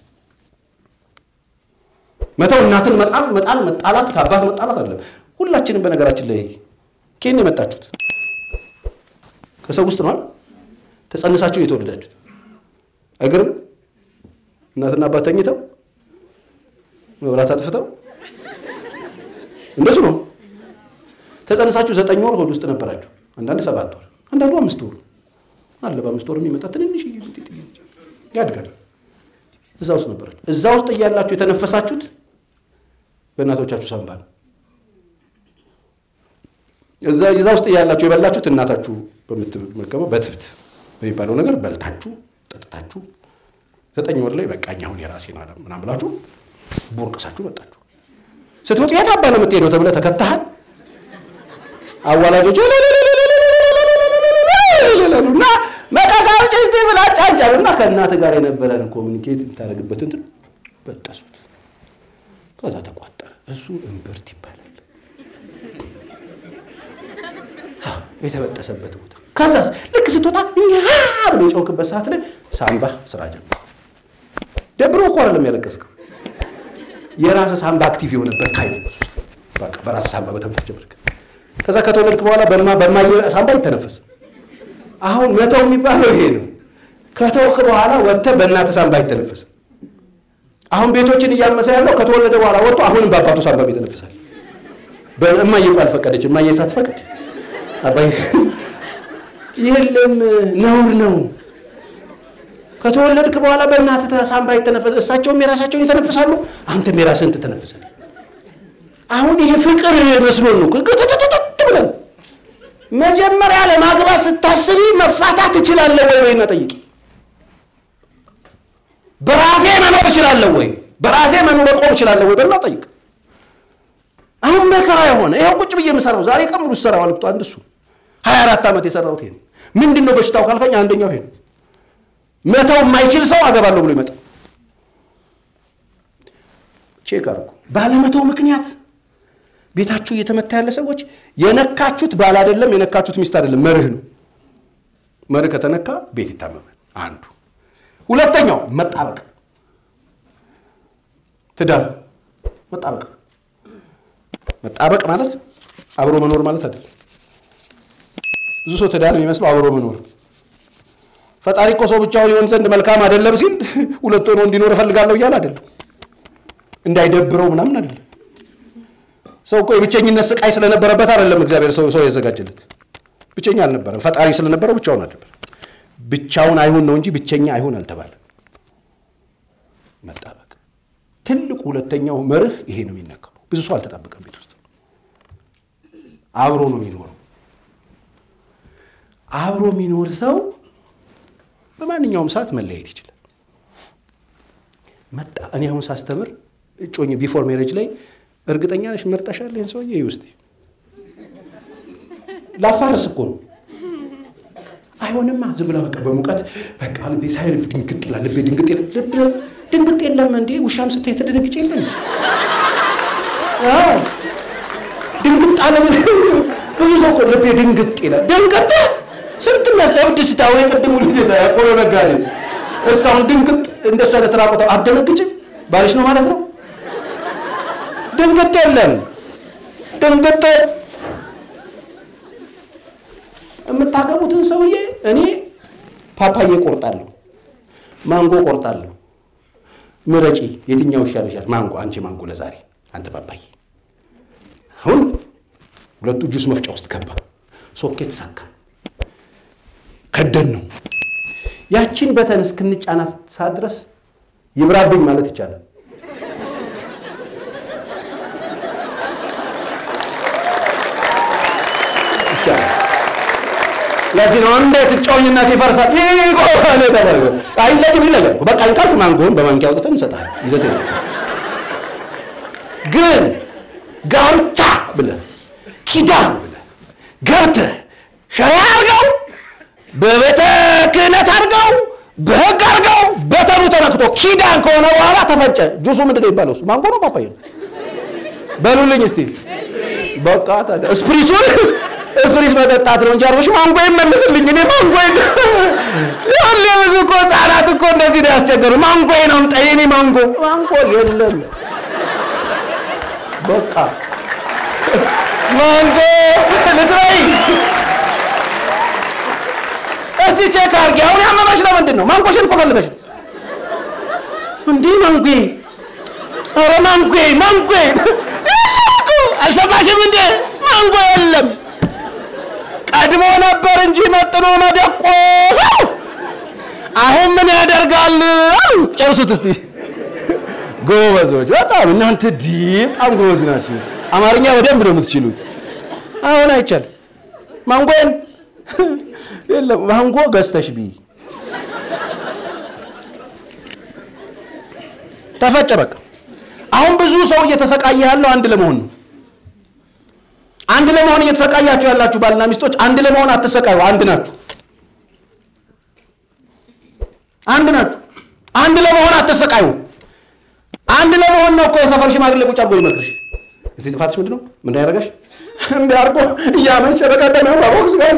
መተው እናትን መጣል መጣል መጣላት ከአባት መጣላት አይደለም። ሁላችንም በነገራችን ላይ ኬን የመጣችሁት ከሰው ውስጥ ነዋል። ተጸንሳችሁ የተወለዳችሁት አይገርም? እናትና አባት ተኝተው መብራት አጥፍተው እንደሱ ነው። ተጸንሳችሁ ዘጠኝ ወር ሆድ ውስጥ ነበራችሁ። አንዳንድ ሰባት ወር፣ አንዳንዱ አምስት ወር አለ። በአምስት ወር የሚመጣ ትንንሽ ያድጋል። እዛ ውስጥ ነበራችሁ። እዛ ውስጥ እያላችሁ የተነፈሳችሁት በእናቶቻችሁ ሳንባ ነው። እዛ እዛ ውስጥ እያላችሁ የበላችሁት እናታችሁ በምትመገበው በትብት በሚባለው ነገር በልታችሁ ጠጥታችሁ ዘጠኝ ወር ላይ በቃኝ አሁን የራሴን አለ ምናምን ብላችሁ ቦርቅሳችሁ መጣችሁ። ስትመጡ የት አባ ነው የምትሄደው ተብለህ ተከታሃል። አዋላጆች እና መቀስ አውጪ እስቲ ብላ ጫንጫሉ እና ከእናትህ ጋር የነበረን ኮሚኒኬት የምታደርግበት እንትን በጠሱት። ከዛ ተቋጠረ። እሱ እምብርት ይባላል። የተበጠሰበት ቦታ ከዛስ ልክ ስትወጣ ብሎ የጮክበት ሰዓት ላይ ሳምባ ስራ ጀመረ። ደብሮ እኮ አይደለም ያለቀስከው የራስ ሳምባ አክቲቭ የሆነበት ካይ በቃ በራስ ሳምባ በተንፈስ ጀመርክ። ከዛ ከተወለድክ በኋላ በማ በማየ ሳምባ ይተነፈስ። አሁን መተው የሚባለው ይሄ ነው። ከተውክ በኋላ ወጥተህ በእናትህ ሳምባ ይተነፈስ። አሁን ቤቶችን እያመሰ ያለው ከተወለደ በኋላ ወጥቶ አሁንም በአባቱ ሳምባ ይተነፍሳል። እማዬ እኮ አልፈቀደች። እማዬ ሳትፈቅድ አባዬ የለም ነውር ነው። ከተወለድክ በኋላ በእናትህ ሳምባ ይተነፈስ፣ እሳቸውም የራሳቸውን ይተነፍሳሉ፣ አንተም የራስህን ትተነፍሳለህ። አሁን ይሄ ፍቅር መስሎን ነው ክትትትት ብለን መጀመሪያ ለማግባት ስታስቢ መፋታት እችላለሁ ወይ ወይ ጠይቂ። በራሴ መኖር እችላለሁ ወይ በራሴ መኖር መቆም እችላለሁ ወይ በላ ጠይቅ። አሁን መከራ የሆነ ይኸው ቁጭ ብዬ የምሰራው ዛሬ ቀን ሙሉ ሰራው አልኩት። አንድ እሱ ሀያ አራት ዓመት የሰራሁት ይሄ ምንድን ነው በሽታው ካልከኝ አንደኛው ይሄ ነው። መተው የማይችል ሰው አገባለሁ ብሎ ይመጣል። ቼክ አድርጉ። ባለመተው ምክንያት ቤታችሁ እየተመታ ያለ ሰዎች የነካችሁት ባል አይደለም፣ የነካችሁት ሚስት አይደለም፣ መርህ ነው። መርህ ከተነካ ቤት ይታመማል። አንዱ ሁለተኛው መጣበቅ፣ ትዳር መጣበቅ። መጣበቅ ማለት አብሮ መኖር ማለት አይደለም። ብዙ ሰው ትዳር የሚመስለው አብሮ መኖር። ፈጣሪ እኮ ሰው ብቻውን ይሆን ዘንድ መልካም አይደለም ሲል ሁለት ሆኖ እንዲኖር እፈልጋለሁ እያለ አይደለም፣ እንዳይደብረው ምናምን አይደለም። ሰው እኮ የብቸኝነት ስቃይ ስለነበረበት አይደለም እግዚአብሔር ሰው ሰው ያዘጋጀለት። ብቸኛ አልነበረም። ፈጣሪ ስለነበረው ብቻውን አልነበረም። ብቻውን አይሁን ነው እንጂ ብቸኛ አይሁን አልተባለም። መጣበቅ ትልቁ ሁለተኛው መርህ ይሄ ነው የሚነካው። ብዙ ሰው አልተጣበቀም ቤት ውስጥ አብሮ ነው የሚኖረው። አብሮ የሚኖር ሰው በማንኛውም ሰዓት መለያየት ይችላል። መጣ እኔ አሁን ሳስተምር እጮኝ ቢፎር ሜሬጅ ላይ እርግጠኛ ነሽ መርጠሻል? ይህን ሰውዬ ውስጥ ላፋርስ እኮ ነው። አይሆንማ ዝም ብላ በቃ በሙቀት በቃ ልቤ ሳይ ድንግጥ ይላል። ልቤ ድንግጥ ይላል። ልብ ድንግጥ የለም እንዴ ውሻም ስታይ ተደነግጭ የለም ድንግጥ አለ። ብዙ ሰው እኮ ልቤ ድንግጥ ይላል። ድንግጥ ስንት የሚያስለብድ ስታው የቅድሙ ልጅ ቆሎ ነጋዴ እሳሁን ድንግጥ እንደሱ አይነት ራቆታ አደነግጭም ባልሽ ነው ማለት ነው። ድንግጥ የለም ድንግጥ የምታገቡትን ሰውዬ እኔ ፓፓዬ ቆርጣለሁ፣ ማንጎ ቆርጣለሁ፣ ምረጪ፣ የትኛው ይሻልሻል? ማንጎ። አንቺ ማንጎ ለዛሬ፣ አንተ ፓፓዬ። አሁን ሁለቱ ጁስ መፍጫ ውስጥ ገባ፣ ሶኬት ሳካ፣ ከደን ነው። ያቺን በተን እስክንጫናት ሰዓት ድረስ ይብራብኝ ማለት ይቻላል። ይቻላል። ለዚህ ነው እንዴት እጮኝነት ይፈርሳል? ይቆነ ተባለ። አይለቅም ይለቀም። በቃ እንካልክ ማንጎን በማንኪያ አውጥተን እንሰጣለን። ይዘት ግን ጋብቻ ብለህ ኪዳን ብለህ ገብተህ ሻይ አድርገው በቤተ ክህነት አድርገው በህግ አድርገው በተኑ ተነክቶ ኪዳን ከሆነ በኋላ ተፈጨ። ጁሱ ምንድን ነው ይባለው? እሱ ማንጎ ነው ፓፓያ ነው? በሉልኝ እስቲ በቃ ታዲያ እስፕሪሱን እስፕሪስ መጠጣት ነው እንጂ አርበሽ ማንጎ ይመለስልኝ። እኔ ማንጎ ያለ ብዙ እኮ ህጻናት እኮ እንደዚህ ነው ያስቸገሩ። ማንጎ ነው ምጣ የኔ ማንጎ ማንጎ የለም። በቃ ማንጎ ልትበይ እስቲ ቼክ አድርጊ። አሁን ያመመሽ ለምንድን ነው? ማንጎሽን እኮ ፈልገሽ ነው እንዲህ ማንጎ ኧረ ማንጎ ማንጎ አልሰማሽም እንዴ? ማንጎ የለም። ቀድሞ ነበር እንጂ መጥኖ መደቆሰው። አሁን ምን ያደርጋል? ጨርሱት እስቲ። ጎበዞች በጣም እናንተ ዲ በጣም ጎበዝ ናችሁ። አማርኛ በደንብ ነው የምትችሉት። አሁን አይቻልም። ማንጎን የለም። ማንጎ ገዝተሽ ቢ ተፈጨ። በቃ አሁን ብዙ ሰው እየተሰቃየ ያለው አንድ ለመሆን ነው። አንድ ለመሆን እየተሰቃያችሁ ያላችሁ ባልና ሚስቶች አንድ ለመሆን አትሰቃዩ። አንድ ናችሁ። አንድ ናችሁ። አንድ ለመሆን አትሰቃዩ። አንድ ለመሆን ነው እኮ የሰፈር ሽማግሌ ቁጭ አድርጎ ይመክርሽ። እስቲ ጥፋትሽ ምንድን ነው? ምን ያደረገሽ? እንዲህ አድርጎ እያመሸ በቀደም ቦክስ ጋር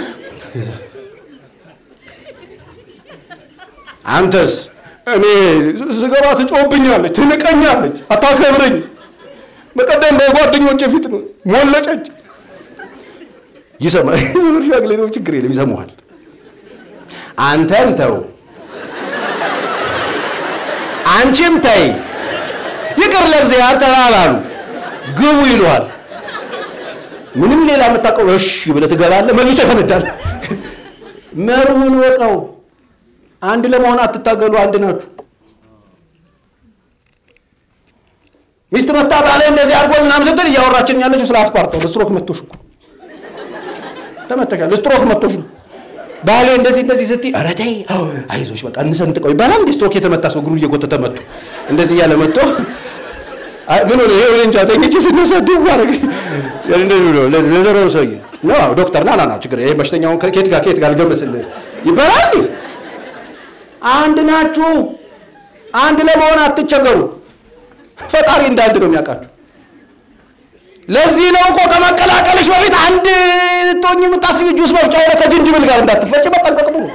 አንተስ እኔ ስገባ ትጮህብኛለች፣ ትንቀኛለች፣ አታከብረኝ። በቀደም በጓደኞቼ ፊት ነው ሞለጨች። ይሰማል። ሽማግሌ ነው፣ ችግር የለም ይሰማዋል። አንተም ተው፣ አንቺም ተይ፣ ይቅር ለእግዚአብሔር ተባባሉ፣ ግቡ ይለዋል። ምንም ሌላ የምታውቀው እሺ ብለህ ትገባለህ፣ መልሶ ይፈነዳል። መርሁን ወቀው። አንድ ለመሆን አትታገሉ፣ አንድ ናችሁ። ሚስት መታ ባለ እንደዚህ አድርጎ ምናምን ስትል እያወራችን ያለችው ስለ አስፓርተው ስትሮክ መቶሽ እኮ ተመተሻል። ስትሮክ መቶሽ ነው ባሌ እንደዚህ እንደዚህ ስትይ ኧረ ተይ አይዞሽ በቃ እንሰንጥቀው ይባላል። እንደ ስትሮክ የተመታ ሰው እግሩ እየጎተተ መቶ እንደዚህ እያለ መቶ ምን ሆነ ይሄ እንጃ ተኝቼ ስነሳ ድው አደረገ እንደዚህ ብሎ ለዘሮ ሰውዬ ነው ዶክተር ና ና ና ችግር ይሄ በሽተኛውን ከየት ጋር ከየት ጋር ልገመስልህ ይባላል። አንድ ናችሁ። አንድ ለመሆን አትቸገሩ። ፈጣሪ እንዳንድ ነው የሚያውቃችሁ። ለዚህ ነው እኮ ከመቀላቀልሽ በፊት አንድ ልትሆኝ የምታስቢ ጁስ መፍጫ ሆነ ከጅንጅብል ጋር እንዳትፈጭ መጠንቀቅ ጥሩ።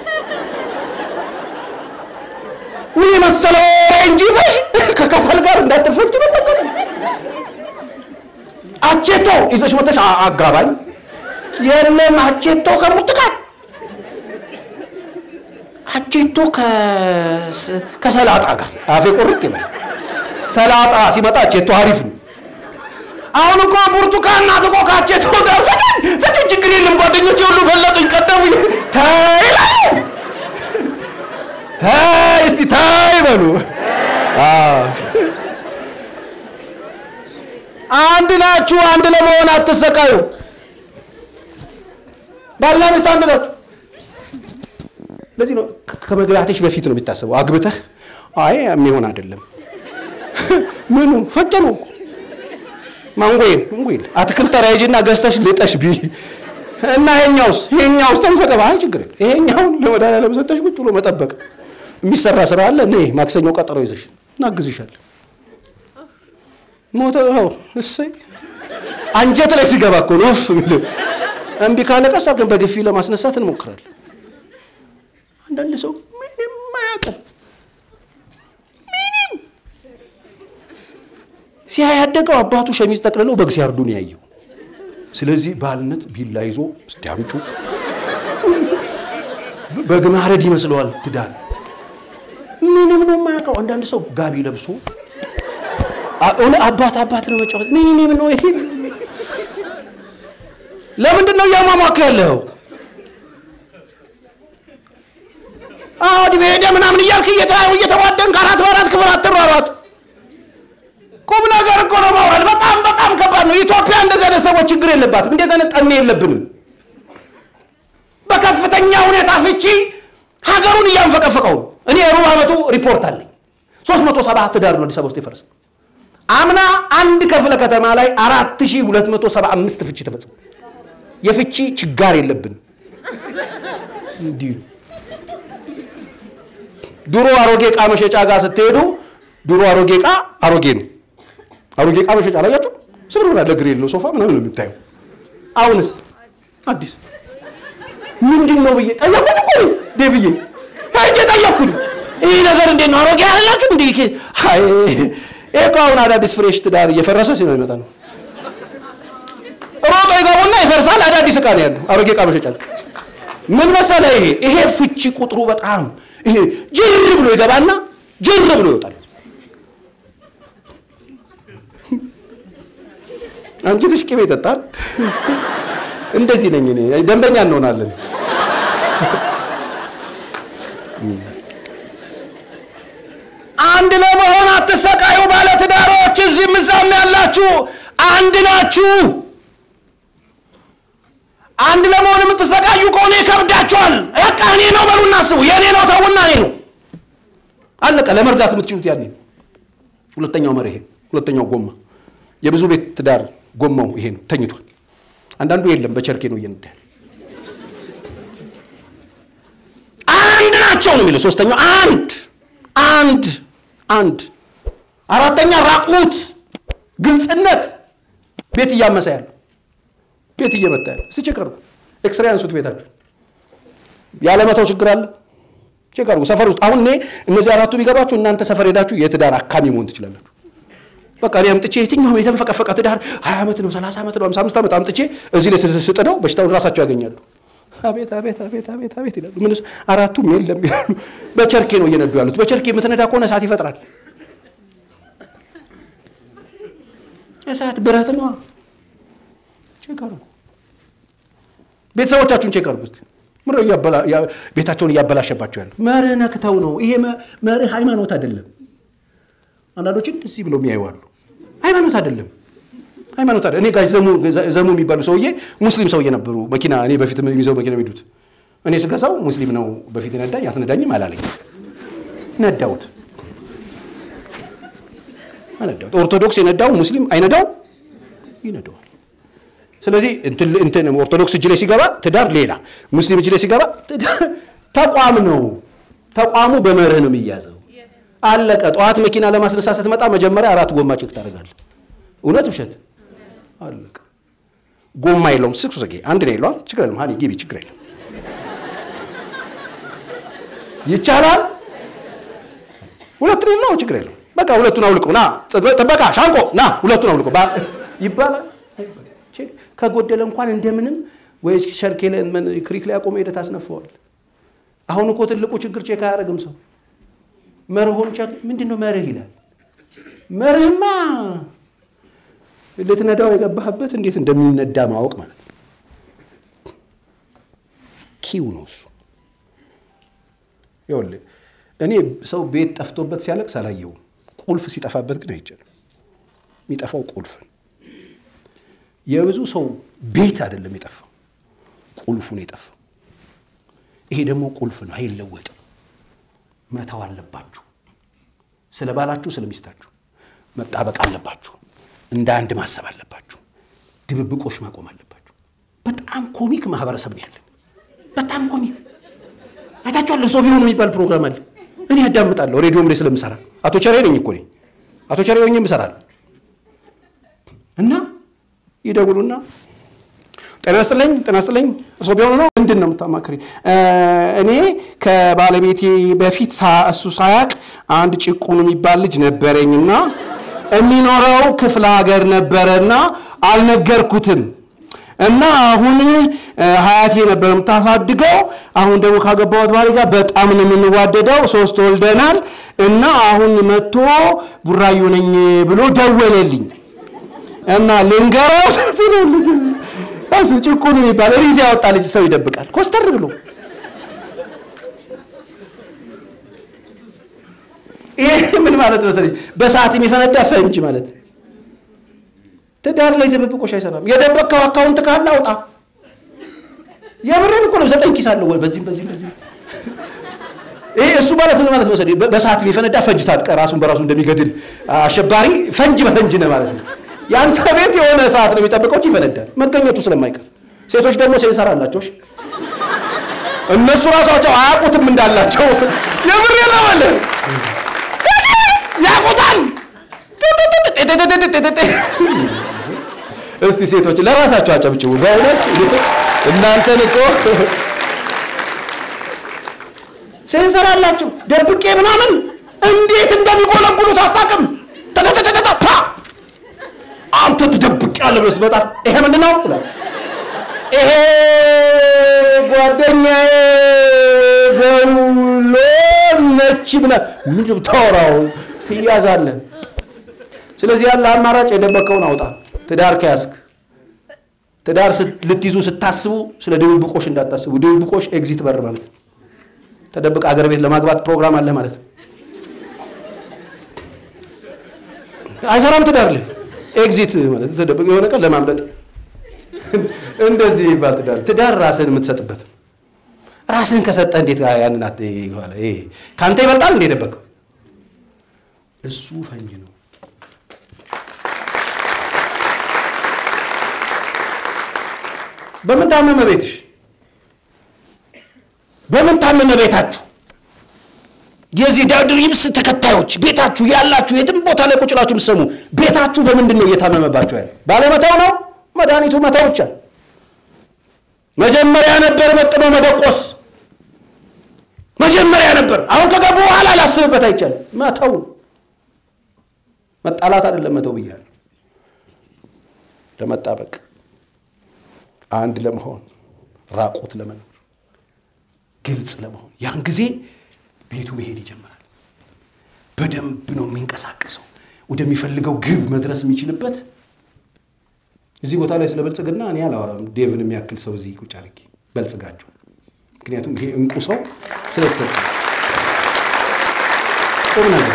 ምን የመሰለ ኦሬንጅ ይዘሽ ከከሰል ጋር እንዳትፈጭ መጠንቀቅ። አቼቶ ይዘሽ መተሽ አጋባኝ የለም አቼቶ ከብርቱካን አቼቶ ከሰላጣ ጋር አፌ ቁርጥ ይበል። ሰላጣ ሲመጣ አቼቶ አሪፍ ነው። አሁን እኮ ብርቱካን ናት እኮ ካቼቶ ጋር ፍቅን ፍቅን ችግር የለም ጓደኞቼ ሁሉ በለጡኝ ቀደሙ ታይ ይላሉ ታይ እስቲ ታይ በሉ አንድ ናችሁ አንድ ለመሆን አትሰቃዩ ባልና ሚስት አንድ ናችሁ ለዚህ ነው ከመግባትሽ በፊት ነው የሚታሰበው አግብተህ አይ የሚሆን አይደለም ምኑ ፈጀ ነው እኮ ማንጎይን ማንጎይን አትክልት ተራ ሂጂና ገዝተሽ ልጠሽ ቢ እና ይሄኛውስ ይሄኛውስ ተንፈቀባ አይ ችግር የለም ይሄኛውን ለመድኃኒዓለም ሰጠሽ ቁጭ ብሎ መጠበቅ የሚሰራ ስራ አለ እኔ ማክሰኞ ቀጠሮ ይዘሽ እናግዝሻለን ሞተ ው እሰይ አንጀት ላይ ሲገባ እኮ ነው ፍ የሚለው እምቢ ካለ ቀስ አድርገን በግፊ ለማስነሳት እንሞክራለን አንዳንድ ሰው ምንም አያውቅም ምንም ሲያይ ያደገው አባቱ ሸሚዝ ጠቅልለው በግ ሲያርዱን ያየው ስለዚህ ባልነት ቢላ ይዞ እስቲ አምጩ በግ ማረድ ይመስለዋል ትዳር ምንም ነው የማያውቀው አንዳንድ ሰው ጋቢ ለብሶ አባት አባት ነው መጫወት ምን ምን ነው ይሄ ለምንድን ነው እያሟሟከ ያለው አዎ እድሜ ሄደ ምናምን እያልክ እየተዋደንክ አራት በአራት ክፍል አትሯሯጥ ቁም ነገር እኮ ነው ማውራድ በጣም በጣም ከባድ ነው ኢትዮጵያ እንደዚህ አይነት ሰዎች ችግር የለባትም እንደዚህ አይነት ጠኔ የለብንም በከፍተኛ ሁኔታ ፍቺ ሀገሩን እያንፈቀፈቀው ነው እኔ ሩብ ዓመቱ ሪፖርት አለኝ ሶስት መቶ ሰባ ትዳር ነው አዲስ አበባ ውስጥ የፈረሰው አምና አንድ ክፍለ ከተማ ላይ አራት ሺህ ሁለት መቶ ሰባ አምስት ፍቺ ተፈጽሞ የፍቺ ችጋር የለብንም እንዲህ ነው ድሮ አሮጌ ዕቃ መሸጫ ጋር ስትሄዱ ድሮ አሮጌ ዕቃ አሮጌ ነው አሮጌ ዕቃ መሸጫ ላያችሁ ስብር ብላ ለግር የለው ሶፋ ምናምን ነው የምታየው አሁንስ አዲስ ምንድን ነው ብዬ ጠየኩኝ እኮ ዴብዬ ሄጄ ጠየኩኝ ይህ ነገር እንዴት ነው አሮጌ ያላችሁ እንዲ ይሄ እኮ አሁን አዳዲስ ፍሬሽ ትዳር እየፈረሰ ሲሆን ይመጣ ነው ሮጦ ይገቡና ይፈርሳል አዳዲስ ዕቃ ነው ያለው አሮጌ ዕቃ መሸጫ ምን መሰለ ይሄ ይሄ ፍቺ ቁጥሩ በጣም ይሄ ጅር ብሎ ይገባና ጅር ብሎ ይወጣል አንቺ ትሽ ቅቤ ይጠጣል እንደዚህ ነኝ እኔ ደንበኛ እንሆናለን አንድ ለመሆን አትሰቃዩ ባለትዳሮች እዚህም እዛም ያላችሁ አንድ ናችሁ አንድ ለመሆን የምትሰቃዩ ከሆነ ይከብዳችኋል በቃ እኔ ነው በሉና አስቡ የእኔ ነው ተውና እኔ ነው አለቀ ለመርዳት የምትችሉት ያኔ ነው ሁለተኛው መሪ ይሄ ሁለተኛው ጎማ የብዙ ቤት ትዳር ጎማው ይሄ ነው ተኝቷል አንዳንዱ የለም በቸርኬ ነው እየነዳ አንድ ናቸው ነው የሚለው ሶስተኛው አንድ አንድ አንድ አራተኛ ራቁት ግልጽነት ቤት እያመሰ ያለ ቤት እየመጣ ያለ እስኪ ቼክ አድርጉ ኤክስሬ አንሱት ቤታችሁ ያለመተው ችግር አለ ቼክ አድርጉ ሰፈር ውስጥ አሁን እኔ እነዚህ አራቱ ቢገባችሁ እናንተ ሰፈር ሄዳችሁ የትዳር አካሚ መሆን ትችላላችሁ በቃ እኔ አምጥቼ የትኛውም የተንፈቀፈቀ ትዳር ሀያ ዓመት ነው ሰላሳ ዓመት ነው ሀምሳ አምስት ዓመት አምጥቼ እዚህ ላይ ስጥደው በሽታውን ራሳቸው ያገኛሉ አቤት አቤት አቤት አቤት አቤት ይላሉ ምን አራቱም የለም ይላሉ በቸርኬ ነው እየነዱ ያሉት በቸርኬ የምትነዳ ከሆነ እሳት ይፈጥራል እሳት ብረት ነው ቼክ አድርጉ ቤተሰቦቻችሁን ቼክ አድርጉት። ምነው እያበላ- ያ- ቤታቸውን እያበላሸባቸው ያለ መርህ ነክተው ነው። ይሄ መ- መርህ ሃይማኖት አይደለም። አንዳንዶች እንደዚህ ብለው የሚያዩ አሉ። ሃይማኖት አይደለም፣ ሃይማኖት አይደለም። እኔ ጋር ዘሙ ዘሙ የሚባሉ ሰውዬ ሙስሊም ሰውዬ ነበሩ። መኪና እኔ በፊት የሚይዘው መኪና የሚሄዱት እኔ ስገዛው ሙስሊም ነው በፊት ነዳኝ፣ አትነዳኝም አላለኝ። ነዳሁት አነዳሁት። ኦርቶዶክስ የነዳው ሙስሊም አይነዳው ይነዳዋል። ስለዚህ እንትን እንትን ኦርቶዶክስ እጅ ላይ ሲገባ ትዳር ሌላ፣ ሙስሊም እጅ ላይ ሲገባ ትዳር- ተቋም ነው። ተቋሙ በመርህ ነው የሚያዘው። አለቀ። ጠዋት መኪና ለማስነሳት ስትመጣ መጀመሪያ አራት ጎማ ቼክ ታደርጋለህ። እውነት ውሸት? አለቀ። ጎማ የለውም። ስክሱ ዘጌ አንድ ነው የለውም። ችግር የለም። ሀኒ ግቢ፣ ችግር የለም። ይቻላል። ሁለት ነው የለው፣ ችግር የለም። በቃ ሁለቱን አውልቁ። ና ጥበቃ ሻንቆ ና ሁለቱን አውልቁ ባ- ይባላል። ቼክ ከጎደለ እንኳን እንደምንም ወይ ሸርኬ ላይ ምን ክሪክ ላይ አቆመ ሄደህ ታስነፈዋል። አሁን እኮ ትልቁ ችግር ቼክ አያደርግም ሰው መርሆን ቼክ ምንድን ነው መርህ ይላል። መርህማ ልትነዳው የገባህበት እንዴት እንደሚነዳ ማወቅ ማለት ነው። ኪው ነው እሱ። ይኸውልህ እኔ ሰው ቤት ጠፍቶበት ሲያለቅስ አላየውም። ቁልፍ ሲጠፋበት ግን አይቻልም። የሚጠፋው ቁልፍ ነው። የብዙ ሰው ቤት አይደለም የጠፋው፣ ቁልፉ ነው የጠፋው። ይሄ ደግሞ ቁልፍ ነው፣ አይለወጥም። መተው አለባችሁ። ስለ ባላችሁ፣ ስለ ሚስታችሁ መጣበቅ አለባችሁ። እንደ አንድ ማሰብ አለባችሁ። ድብብቆሽ ማቆም አለባችሁ። በጣም ኮሚክ ማህበረሰብ ነው ያለን። በጣም ኮሚክ አይታችኋል። ሰው ቢሆኑ የሚባል ፕሮግራም አለ። እኔ ያዳምጣለሁ ሬዲዮም ላይ ስለምሰራ አቶ ቸሬ ነኝ እኮ እኔ አቶ ቸሬ ሆኜ እሰራለሁ። እና ይደውሉና ጤና ይስጥልኝ ጤና ይስጥልኝ እርስዎ ቢሆኑ ነው ምንድን ነው የምታማክሪ? እኔ ከባለቤቴ በፊት ሳ- እሱ ሳያቅ አንድ ጭቁን የሚባል ልጅ ነበረኝና የሚኖረው ክፍለ ሀገር ነበረና አልነገርኩትም እና አሁን እ፣ ሀያቴ ነበር የምታሳድገው። አሁን ደግሞ ካገባሁት ባሌ ጋር በጣም ነው የምንዋደደው። ሶስት ወልደናል እና አሁን መጥቶ ቡራዩ ነኝ ብሎ ደወለልኝ እና ልንገረው ስትልልኝ እሱ ጭቁን የሚባል ሪዝ ያወጣ ልጅ ሰው ይደብቃል ኮስተር ብሎ ይሄ ምን ማለት መሰለኝ በሰዓት የሚፈነዳ ፈንጅ ማለት ነው። ትዳር ላይ ድብብቆሽ አይሰራም። የደበቅከው አካውንት ካለ አውጣ። የምሬን እኮ ነው። ዘጠኝ ኪስ አለው ወይ በዚህም በዚህም በዚህም። ይሄ እሱ ማለት ምን ማለት መሰለኝ በ- በሰዓት የሚፈነዳ ፈንጅ ታጥቀ ራሱን በራሱ እንደሚገድል አሸባሪ ፈንጅ በፈንጅ ነው ማለት ነው። የአንተ ቤት የሆነ ሰዓት ነው የሚጠብቀው እንጂ ይፈነዳል መገኘቱ ስለማይቀር። ሴቶች ደግሞ ሴንሰር አላቸው። እሺ? እነሱ ራሳቸው አያውቁትም እንዳላቸው የምሬ ነው ማለት ያውቁታል። እስቲ ሴቶች ለራሳቸው አጨብጭቡ። በእውነት እናንተን እኮ ሴንሰር አላቸው። ደብቄ ምናምን እንዴት እንደሚጎለጉሉት አታውቅም። ተተተተተ ፓ አንተ ትደብቅ ያለ ብለህ ስትመጣ ይሄ ምንድን ነው ትላለህ። ይሄ ጓደኛዬ ገውሎ ነች ብለህ ምንድን ነው የምታወራው? ትያዛለህ። ስለዚህ ያለ አማራጭ የደበቀውን አውጣ። ትዳር ከያዝክ ትዳር ስት- ልትይዙ ስታስቡ ስለ ድብብቆሽ እንዳታስቡ። ድብብቆሽ ኤግዚት በር ማለት ነው። ተደብቅ አገር ቤት ለማግባት ፕሮግራም አለ ማለት ነው። አይሰራም ትዳር ላይ ኤግዚት ማለት ተደብቅ የሆነ ቀን ለማምለጥ እንደዚህ ይባል ትዳር ትዳር ራስህን የምትሰጥበት ነው። ራስህን ከሰጠ እንዴት ያንን አት- ይሆናል? ይሄ ከአንተ ይበልጣል እንደ የደበቀው እሱ ፈንጅ ነው። በምን ታመመ ቤትሽ? በምን ታመመ ቤታችሁ? የዚህ ዳውድ ሪብስ ተከታዮች ቤታችሁ ያላችሁ የትም ቦታ ላይ ቁጭ ብላችሁ የምትሰሙ ቤታችሁ በምንድን ነው እየታመመባችሁ ያለ? ባለመተው ነው። መድኃኒቱ መተው ብቻ። መጀመሪያ ነበር መጥኖ መደቆስ መጀመሪያ ነበር። አሁን ከገቡ በኋላ ላስብበት አይቻልም። መተው መጣላት አይደለም መተው ብያለሁ። ለመጣበቅ አንድ ለመሆን ራቁት ለመኖር ግልጽ ለመሆን ያን ጊዜ ቤቱ መሄድ ይጀምራል። በደንብ ነው የሚንቀሳቀሰው። ወደሚፈልገው ግብ መድረስ የሚችልበት እዚህ ቦታ ላይ ስለ ብልጽግና እኔ አላወራም። ዴቭን የሚያክል ሰው እዚህ ቁጭ አድርጌ በልጽጋቸው። ምክንያቱም ይሄ እንቁ ሰው ስለተሰጠ ቁም ነገር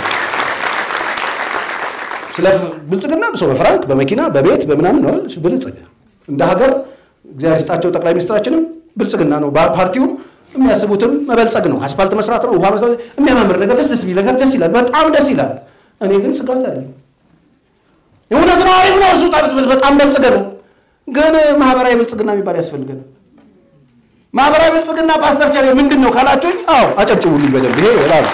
ስለ ብልጽግና ሰው በፍራንክ በመኪና በቤት በምናምን ነው አይደል? ብልጽግ እንደ ሀገር እግዚአብሔር ይስጣቸው ጠቅላይ ሚኒስትራችንም ብልጽግና ነው። ፓርቲውም የሚያስቡትም መበልጸግ ነው። አስፋልት መስራት ነው። ውሃ መስራት፣ የሚያማምር ነገር ደስ ደስ የሚል ነገር ደስ ይላል፣ በጣም ደስ ይላል። እኔ ግን ስጋት አለኝ። እውነት ነው፣ አሪፍ ነው። እሱ በጣም በልጽገ ነው። ግን ማህበራዊ ብልጽግና የሚባል ያስፈልገን። ማህበራዊ ብልጽግና ፓስተር ቻሌ ምንድን ነው ካላችሁኝ፣ አዎ አጨብጭቡልኝ በደንብ ይሄ ይላል።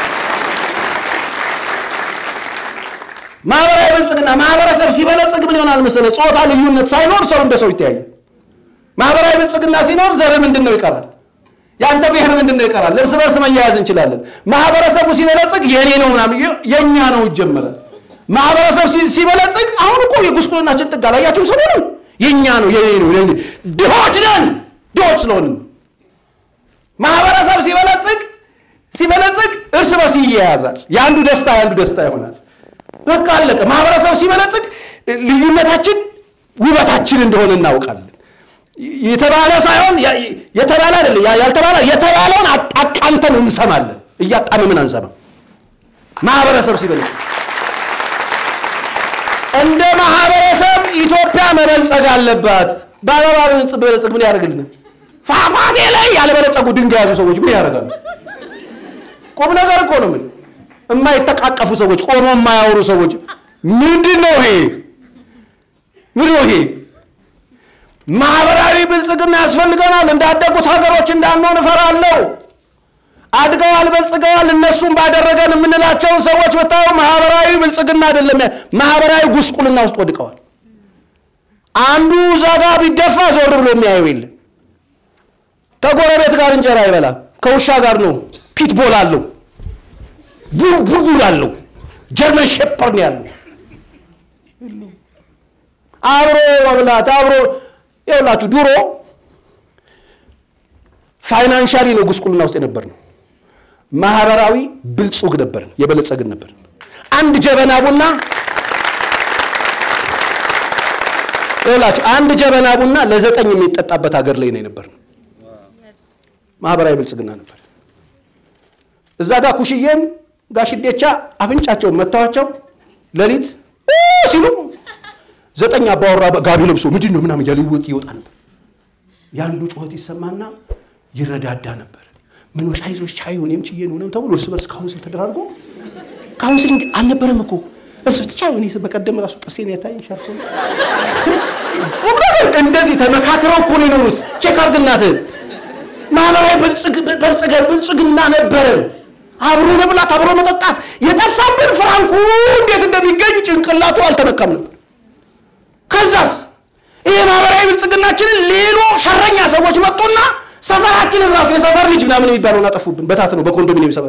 ማህበራዊ ብልጽግና ማህበረሰብ ሲበለጽግ ምን ይሆናል መሰለህ? ጾታ ልዩነት ሳይኖር ሰው እንደ ሰው ይተያያል። ማህበራዊ ብልጽግና ሲኖር ዘር ምንድን ነው ይቀራል? የአንተ ብሔር ምንድን ነው ይቀራል? እርስ በርስ መያያዝ እንችላለን። ማህበረሰቡ ሲበለጽግ የኔ ነው ምናምን የእኛ ነው ይጀመራል። ማህበረሰብ ሲበለጽግ አሁን እኮ የጉስቁልናችን ጥግ አላያችሁም? ሰሞኑን የእኛ ነው የኔ ነው ድሆች ነን ድሆች ስለሆንን ማህበረሰብ ሲበለጽግ ሲበለጽግ እርስ በርስ ይያያዛል። የአንዱ ደስታ የአንዱ ደስታ ይሆናል። በቃ አለቀ። ማህበረሰብ ሲበለጽግ ልዩነታችን ውበታችን እንደሆነ እናውቃለን። የተባለ ሳይሆን የተባለ አይደለም ያልተባለ የተባለውን አቃንተን እንሰማለን። እያጣመምን አንሰማም። ማህበረሰብ ሲበለጽግ እንደ ማህበረሰብ ኢትዮጵያ መበልጸግ አለባት። በአበባ በለጸግ ምን ያደርግልናል? ፏፏቴ ላይ ያልበለጸጉ ድንጋይ ያዙ ሰዎች ምን ያደርጋሉ? ቁም ነገር እኮ ነው። ምን የማይተቃቀፉ ሰዎች፣ ቆሞ የማያወሩ ሰዎች ምንድን ነው ይሄ? ምንድን ነው ይሄ? ማህበራዊ ብልጽግና ያስፈልገናል። እንዳደጉት ሀገሮች እንዳንሆን እፈራለሁ። አድገዋል፣ በልጽገዋል። እነሱም ባደረገን የምንላቸውን ሰዎች ብታዩ ማህበራዊ ብልጽግና አይደለም፣ ማህበራዊ ጉስቁልና ውስጥ ወድቀዋል። አንዱ እዛ ጋር ቢደፋ ዞር ብሎ የሚያየው የለም። ከጎረቤት ጋር እንጀራ አይበላም። ከውሻ ጋር ነው። ፒትቦል አለው፣ ቡርጉር አለው፣ ጀርመን ሼፐር ነው ያለው። አብሮ መብላት አብሮ ይኸውላችሁ፣ ድሮ ፋይናንሻሊ ነው ጉስቁልና ውስጥ የነበር ነው። ማህበራዊ ብልጹግ ነበርን፣ የበለጸግን ነበር። አንድ ጀበና ቡና ይኸውላችሁ፣ አንድ ጀበና ቡና ለዘጠኝ የሚጠጣበት ሀገር ላይ ነው የነበር ነው። ማህበራዊ ብልጽግና ነበር። እዛ ጋር ኩሽዬን ጋሽዴቻ አፍንጫቸውን መታዋቸው ሌሊት ሲሉ ዘጠኝ አባወራ ጋቢ ለብሶ ምንድን ነው ምናምን እያለ ይወጥ ይወጣ ነበር። የአንዱ ጩኸት ይሰማና ይረዳዳ ነበር። ምን አይዞሽ ቻዩ እኔም ችዬ ነው ተብሎ እርስ በርስ ካውንስል ተደራርጎ ካውንስሊንግ አልነበረም እኮ እርስ በርስ ቻዩ። እኔ በቀደም ራሱ ጥርሴን ያታኝ ሻርሶ እንደዚህ ተመካክረው እኮ ነው የኖሩት። ቼክ አድርግ እናትህን። ማህበራዊ በልጽገን ብልጽግና ነበረን። አብሮ መብላት፣ አብሮ መጠጣት። የጠፋብን ፍራንኩ እንዴት እንደሚገኝ ጭንቅላቱ አልተነካም ነበር። ከዛስ ይሄ ማህበራዊ ብልጽግናችንን ሌሎ ሸረኛ ሰዎች መጡና ሰፈራችንን ራሱ የሰፈር ልጅ ምናምን የሚባለውን አጠፉብን። በታት ነው በኮንዶሚኒየም ሰበብ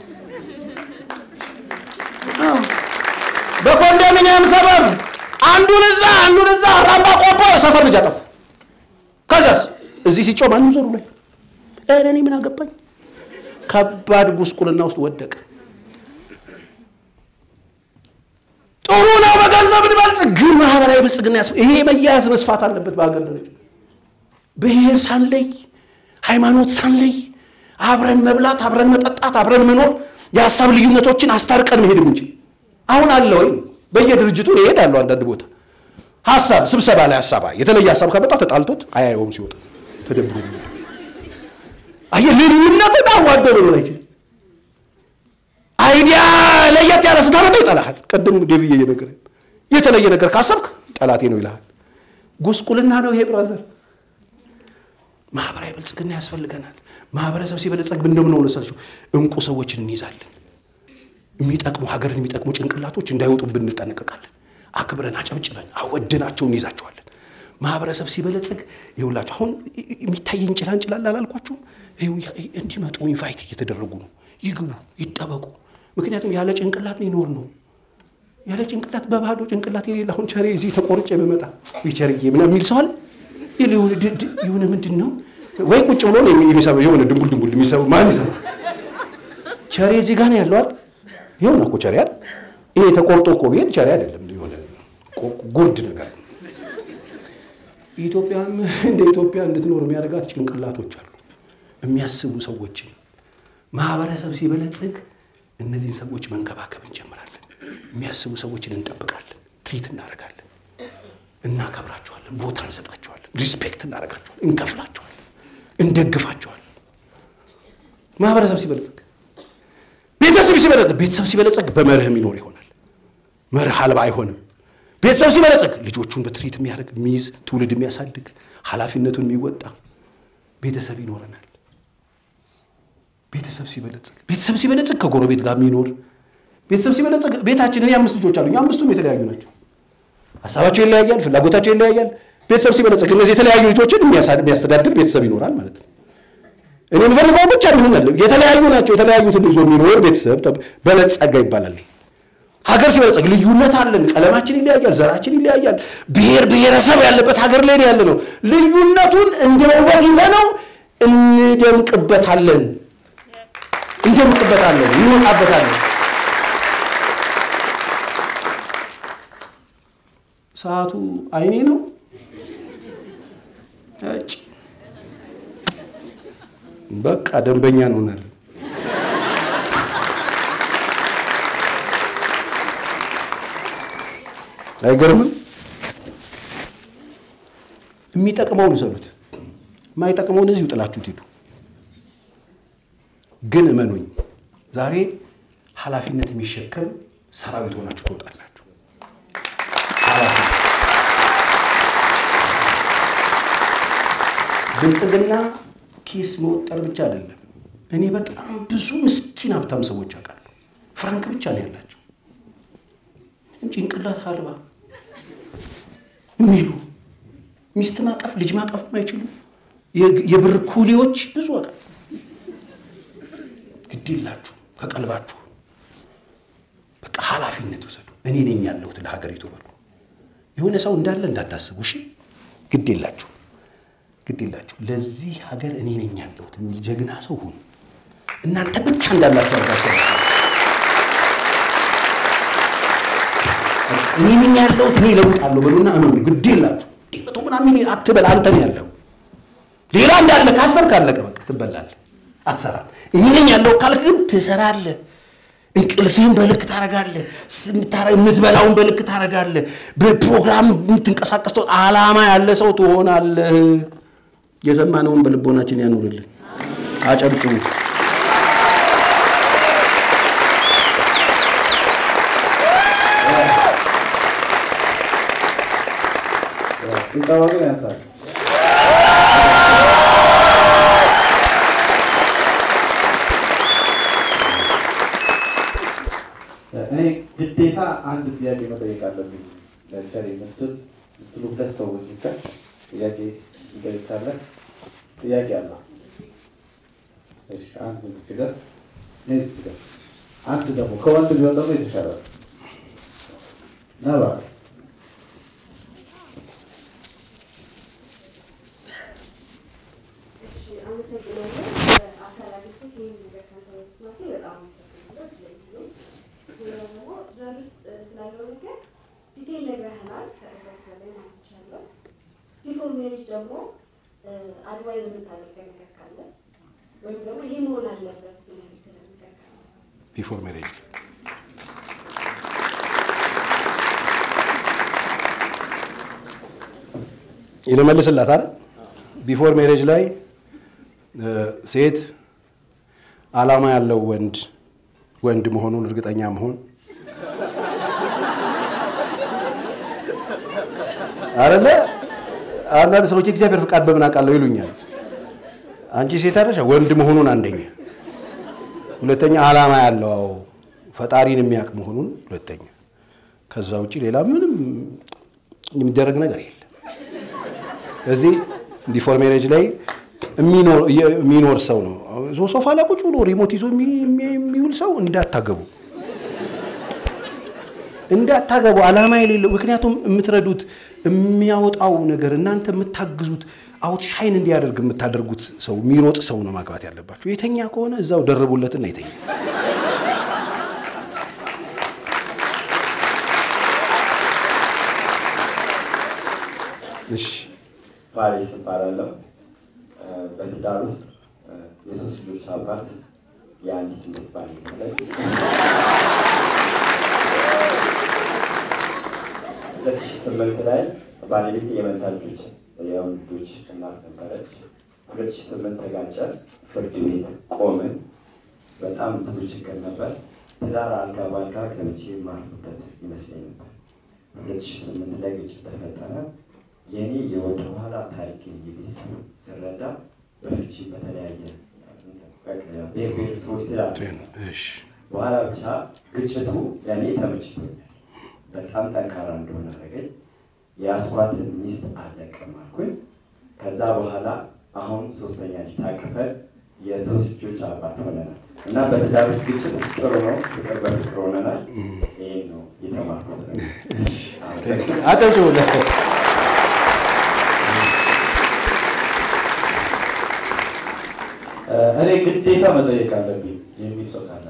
በኮንዶሚኒየም ሰበብ አንዱን እዛ አንዱን እዛ አራምባ ቆቦ የሰፈር ልጅ አጠፉ። ከዛስ እዚህ ሲጮህ ማንም ዞሩ ላይ ኧረ እኔ ምን አገባኝ። ከባድ ጉስቁልና ውስጥ ወደቀ። ጥሩ ነው በገንዘብ እንበልጽግ፣ ግን ማህበራዊ ብልጽግና ያስ ይሄ መያያዝ መስፋት አለበት በሀገር ደረጃ ብሔር ሳንለይ ሃይማኖት ሳንለይ አብረን መብላት፣ አብረን መጠጣት፣ አብረን መኖር የሀሳብ ልዩነቶችን አስታርቀን መሄድ የምንችል አሁን አለ ወይ? በየድርጅቱ እሄዳለሁ አንዳንድ ቦታ ሀሳብ ስብሰባ ላይ ሀሳብ የተለየ ሀሳብ ከመጣ ተጣልቶት አያየውም ሲወጣ ተደብሮ አየ ልዩነትን አዋዶ መኖር አይችልም። አይዲያ ለየት ያለ ስታመጣ ይጠላሃል። ቅድም ዴቪዬ እየነገረ የተለየ ነገር ካሰብክ ጠላቴ ነው ይልሃል። ጉስቁልና ነው ይሄ ብራዘር። ማህበራዊ ብልጽግና ያስፈልገናል። ማህበረሰብ ሲበለጸግ እንደምነው መሰላችሁ እንቁ ሰዎችን እንይዛለን። የሚጠቅሙ ሀገርን የሚጠቅሙ ጭንቅላቶች እንዳይወጡብን እንጠነቀቃለን። አክብረን አጨብጭበን አወደናቸው እንይዛቸዋለን። ማህበረሰብ ሲበለጽግ ይኸውላችሁ አሁን የሚታየኝ ጭላንጭላል አላልኳችሁም? እንዲመጡ ኢንቫይት እየተደረጉ ነው። ይግቡ፣ ይጠበቁ። ምክንያቱም ያለ ጭንቅላት ሊኖር ነው። ያለ ጭንቅላት በባዶ ጭንቅላት የሌለ አሁን ቸሬ እዚህ ተቆርጬ በመጣ ቸርዬ ምናምን የሚል ሰዋል የሆነ ምንድን ነው ወይ ቁጭ ብሎ ነው የሚሰበው የሆነ ድንቡል ድንቡል የሚሰበው ማን ይሰባ? ቸሬ እዚህ ጋር ነው ያለው አይደል? የሆነ እኮ ቸሬ አይደል? ይሄ ተቆርጦ እኮ ቢሄድ ቸሬ አይደለም፣ የሆነ ጉርድ ነገር ኢትዮጵያም እንደ ኢትዮጵያ እንድትኖር የሚያደርጋት ጭንቅላቶች አሉ፣ የሚያስቡ ሰዎችን። ማህበረሰብ ሲበለጽግ እነዚህን ሰዎች መንከባከብ እንጀምራለን። የሚያስቡ ሰዎችን እንጠብቃለን፣ ትሪት እናደርጋለን፣ እናከብራቸዋለን፣ ቦታ እንሰጣቸዋለን፣ ሪስፔክት እናደርጋቸዋለን፣ እንከፍላቸዋለን፣ እንደግፋቸዋለን። ማህበረሰብ ሲበለጽግ ቤተሰብ ሲበለጽግ ቤተሰብ ሲበለጽግ በመርህ የሚኖር ይሆናል። መርህ አልባ አይሆንም። ቤተሰብ ሲበለጽግ ልጆቹን በትሪት የሚያደርግ የሚይዝ ትውልድ የሚያሳድግ ኃላፊነቱን የሚወጣ ቤተሰብ ይኖረናል። ቤተሰብ ሲበለጽግ ቤተሰብ ሲበለጽግ ከጎረቤት ጋር የሚኖር ቤተሰብ ሲበለጽግ ቤታችን እኔ አምስት ልጆች አሉኝ። አምስቱም የተለያዩ ናቸው። ሀሳባቸው ይለያያል፣ ፍላጎታቸው ይለያያል። ቤተሰብ ሲበለጽግ እነዚህ የተለያዩ ልጆችን የሚያስተዳድር ቤተሰብ ይኖራል ማለት ነው። እኔ የምፈልገው ብቻ ይሆናል። የተለያዩ ናቸው። የተለያዩትን ይዞ የሚኖር ቤተሰብ በለጸገ ይባላል። ሀገር ሲበለጸግ ልዩነት አለን። ቀለማችን ይለያያል፣ ዘራችን ይለያያል። ብሔር ብሔረሰብ ያለበት ሀገር ላይ ያለ ነው። ልዩነቱን እንደ ውበት ይዘነው እንደምቅበታለን፣ እንደምቅበታለን፣ እንወጣበታለን። ሰዓቱ አይኔ ነው። በቃ ደንበኛ እንሆናለን። አይገርምም? የሚጠቅመውን ውሰዱት፣ የማይጠቅመውን እዚሁ ጥላችሁት ሂዱ። ግን እመኑኝ ዛሬ ኃላፊነት የሚሸከም ሰራዊት ሆናችሁ ትወጣላችሁ። ብልጽግና ኪስ መወጠር ብቻ አይደለም። እኔ በጣም ብዙ ምስኪን ሀብታም ሰዎች አውቃለሁ። ፍራንክ ብቻ ነው ያላቸው ምንም ጭንቅላት አልባ የሚሉ ሚስት ማቀፍ ልጅ ማቀፍ የማይችሉ የብር ኩሊዎች ብዙ አውቃለሁ። ግድ የላችሁ ከቀልባችሁ በቃ ኃላፊነት ውሰዱ። እኔ ነኝ ያለሁት ለሀገሪቱ በሉ። የሆነ ሰው እንዳለ እንዳታስቡ እሺ። ግድ የላችሁ ግድ የላችሁ ለዚህ ሀገር እኔ ነኝ ያለሁት የሚል ጀግና ሰው ሁኑ። እናንተ ብቻ እንዳላችሁ አድርጋችሁ እኔ ነኝ ያለሁት እኔ እለውጣለሁ በሉና እመኑ። ግድ የላችሁ መቶ ምናምን አትበል። አንተ ነው ያለው። ሌላ እንዳለ ካሰብ ካለቀ በቃ ትበላለህ፣ አትሰራም። እኔ ነኝ ያለው ካልክ ግን ትሰራለህ። እንቅልፍህን በልክ ታረጋለህ። የምትበላውን በልክ ታረጋለህ። በፕሮግራም የምትንቀሳቀስ ዓላማ ያለ ሰው ትሆናለህ። የሰማነውን በልቦናችን ያኑርልን። አጨብጭቡ። ጭብጨባ ያንሳል። እኔ ግዴታ አንድ ጥያቄ መጠየቅ አለብኝ። ለምሳሌ ምትል ምትሉ ሁለት ሰዎች ብቻ ጥያቄ ይጠይቃለን። ጥያቄ አለ። እሺ፣ አንድ እዚች ጋር እኔ እዚች ጋር አንድ ደግሞ ከወንድ ቢሆን ደግሞ የተሻለ ነው። ና እባክህ እሺ አመሰግናለሁ። አካላቢቱ ይህን ነገር ካንተ በመስማቴ በጣም አመሰግናለሁ። ስለዚህ ሌላ ደግሞ ትዳር ውስጥ ስላለው ነገር ዲቴል ነግረህናል። ከእለት በላይ ማንቻለሁ። ቢፎር ሜሪጅ ደግሞ አድቫይዝ የምታደርገው ነገር ካለ ወይም ደግሞ ይሄ መሆን አለበት ብለህ የምትለው ነገር ካለ ቢፎር ሜሬጅ ይልመልስላት አይደል? ቢፎር ሜሬጅ ላይ ሴት ዓላማ ያለው ወንድ ወንድ መሆኑን እርግጠኛ መሆን አይደለ? አንዳንድ ሰዎች የእግዚአብሔር ፍቃድ በምን አውቃለሁ ይሉኛል። አንቺ ሴት አይደለሽ? ወንድ መሆኑን አንደኛ፣ ሁለተኛ ዓላማ ያለው አዎ፣ ፈጣሪን የሚያውቅ መሆኑን ሁለተኛ። ከዛ ውጭ ሌላ ምንም የሚደረግ ነገር የለም። ከዚህ ቢፎር ሜሬጅ ላይ የሚኖር ሰው ነው። ሶፋ ላይ ቁጭ ብሎ ሪሞት ይዞ የሚውል ሰው እንዳታገቡ እንዳታገቡ፣ ዓላማ የሌለው ምክንያቱም የምትረዱት የሚያወጣው ነገር እናንተ የምታግዙት አውት ሻይን እንዲያደርግ የምታደርጉት ሰው የሚሮጥ ሰው ነው ማግባት ያለባቸው። የተኛ ከሆነ እዛው ደርቡለትና የተኛ እሺ ፋሪስ እባላለሁ። በትዳር ውስጥ የሶስት ልጆች አባት የአንዲት ሚስት ባለቤት ነኝ። ሁለት ሺህ ስምንት ላይ ባለቤት የመንታ ልጆች የወንድ ልጆች እናት ነበረች። ሁለት ሺህ ስምንት ተጋጨ። ፍርድ ቤት ቆምን። በጣም ብዙ ችግር ነበር። ትዳር አልጋ በአልጋ ገብቼ የማርፍበት ይመስለኝ ነበር። ሁለት ሺህ ስምንት ላይ ግጭት ተፈጠረ። የኔ የወደ ኋላ ታሪክ የቤተሰብ ስረዳ በፍቺ በተለያየ ብሔር ብሔረሰቦች ትዳር እሺ በኋላ ብቻ ግጭቱ ለእኔ ተመችቶኛል። በጣም ጠንካራ እንደሆነ አደረገኝ። የአስኳትን ሚስት አለቅም አልኩኝ። ከዛ በኋላ አሁን ሶስተኛ ልጅ ታቅፈን የሶስት ልጆች አባት ሆነናል እና በትዳር ውስጥ ግጭት ጥሩ ነው፣ ፍቅር በፍቅር ሆነናል። ይሄን ነው የተማርኩት። አመሰግናለሁ። አጨብጭቡለት። እኔ ግዴታ መጠየቅ አለብኝ የሚል ሰው ካለ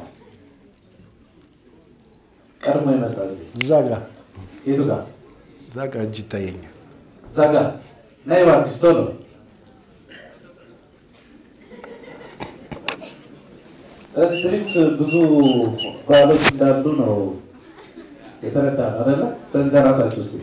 ቀድሞ የመጣ እዚህ እዛ ጋ የቱ ጋር እዛ ጋ እጅ ይታየኛል። እዛ ጋር ነይ እባክሽ ቶሎ ስለዚህ ድሪምስ ብዙ ባሎች እንዳሉ ነው የተረዳ ነው አይደለ ስለዚህ ለራሳችሁ ስ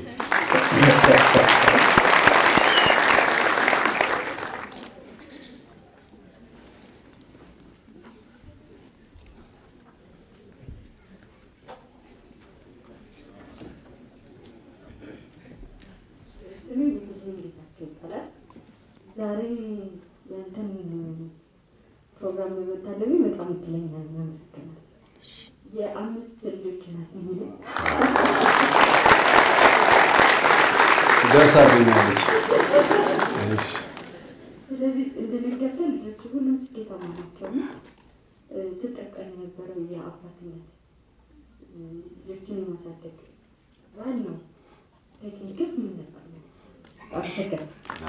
ስሜ ብዙ ጌታቸው ይባላል። ዛሬ ያንተን ፕሮግራም በመታደሚ በጣም እድለኛ ነኝ። አመሰግናለሁ። የአምስት ልጆች እናት ነኝ። ደርሳብኛለች። እሺ ስለዚህ እንደነገርኩህ ልጆቹ ሁሉም ስኬታማ ናቸው እና እ፣ ትጠቀም የነበረው የአባትነት እ፣ ልጆችን የማሳደግ ዋናው ቴክኒክህ ምን ነበር? አመሰግናለሁ።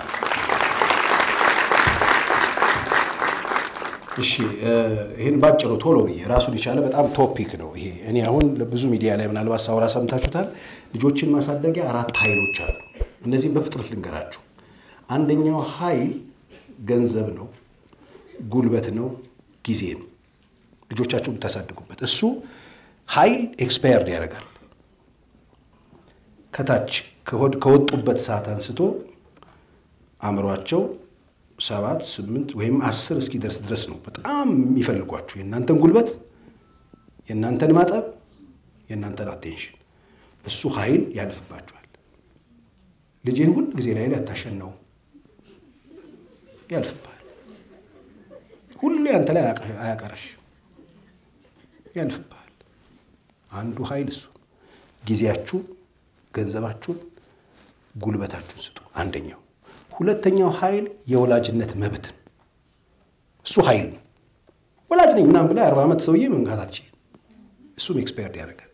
እሺ እ፣ ይህን ባጭሩ ቶሎ ብዬ ራሱን የቻለ በጣም ቶፒክ ነው ይሄ። እኔ አሁን ብዙ ሚዲያ ላይ ምናልባት ሳውራ ሰምታችሁታል። ልጆችን ማሳደጊያ አራት ኃይሎች አሉ። እነዚህም በፍጥነት ልንገራችሁ። አንደኛው ኃይል ገንዘብ ነው፣ ጉልበት ነው፣ ጊዜ ነው። ልጆቻችሁ ብታሳድጉበት እሱ ኃይል ኤክስፓየርድ ያደርጋል። ከታች ከሆድ ከወጡበት ሰዓት አንስቶ አእምሯቸው ሰባት ስምንት ወይም አስር እስኪደርስ ድረስ ነው በጣም የሚፈልጓችሁ የእናንተን ጉልበት፣ የእናንተን ማጠብ፣ የእናንተን አቴንሽን። እሱ ኃይል ያልፍባችኋል። ልጅን ሁል ጊዜ ላይ ላይ አታሸነው፣ ያልፍብሃል። ሁሌ አንተ ላይ አያቀ- አያቀረሽ፣ ያልፍብሃል። አንዱ ኃይል እሱ ጊዜያችሁ፣ ገንዘባችሁን፣ ጉልበታችሁን ስጡ። አንደኛው ሁለተኛው ኃይል የወላጅነት መብት ነው። እሱ ኃይል ነው። ወላጅ ነኝ ምናምን ብላ አርባ ዓመት ሰውዬ መንካት አትችልም። እሱም ኤክስፓየርድ ያደርጋል።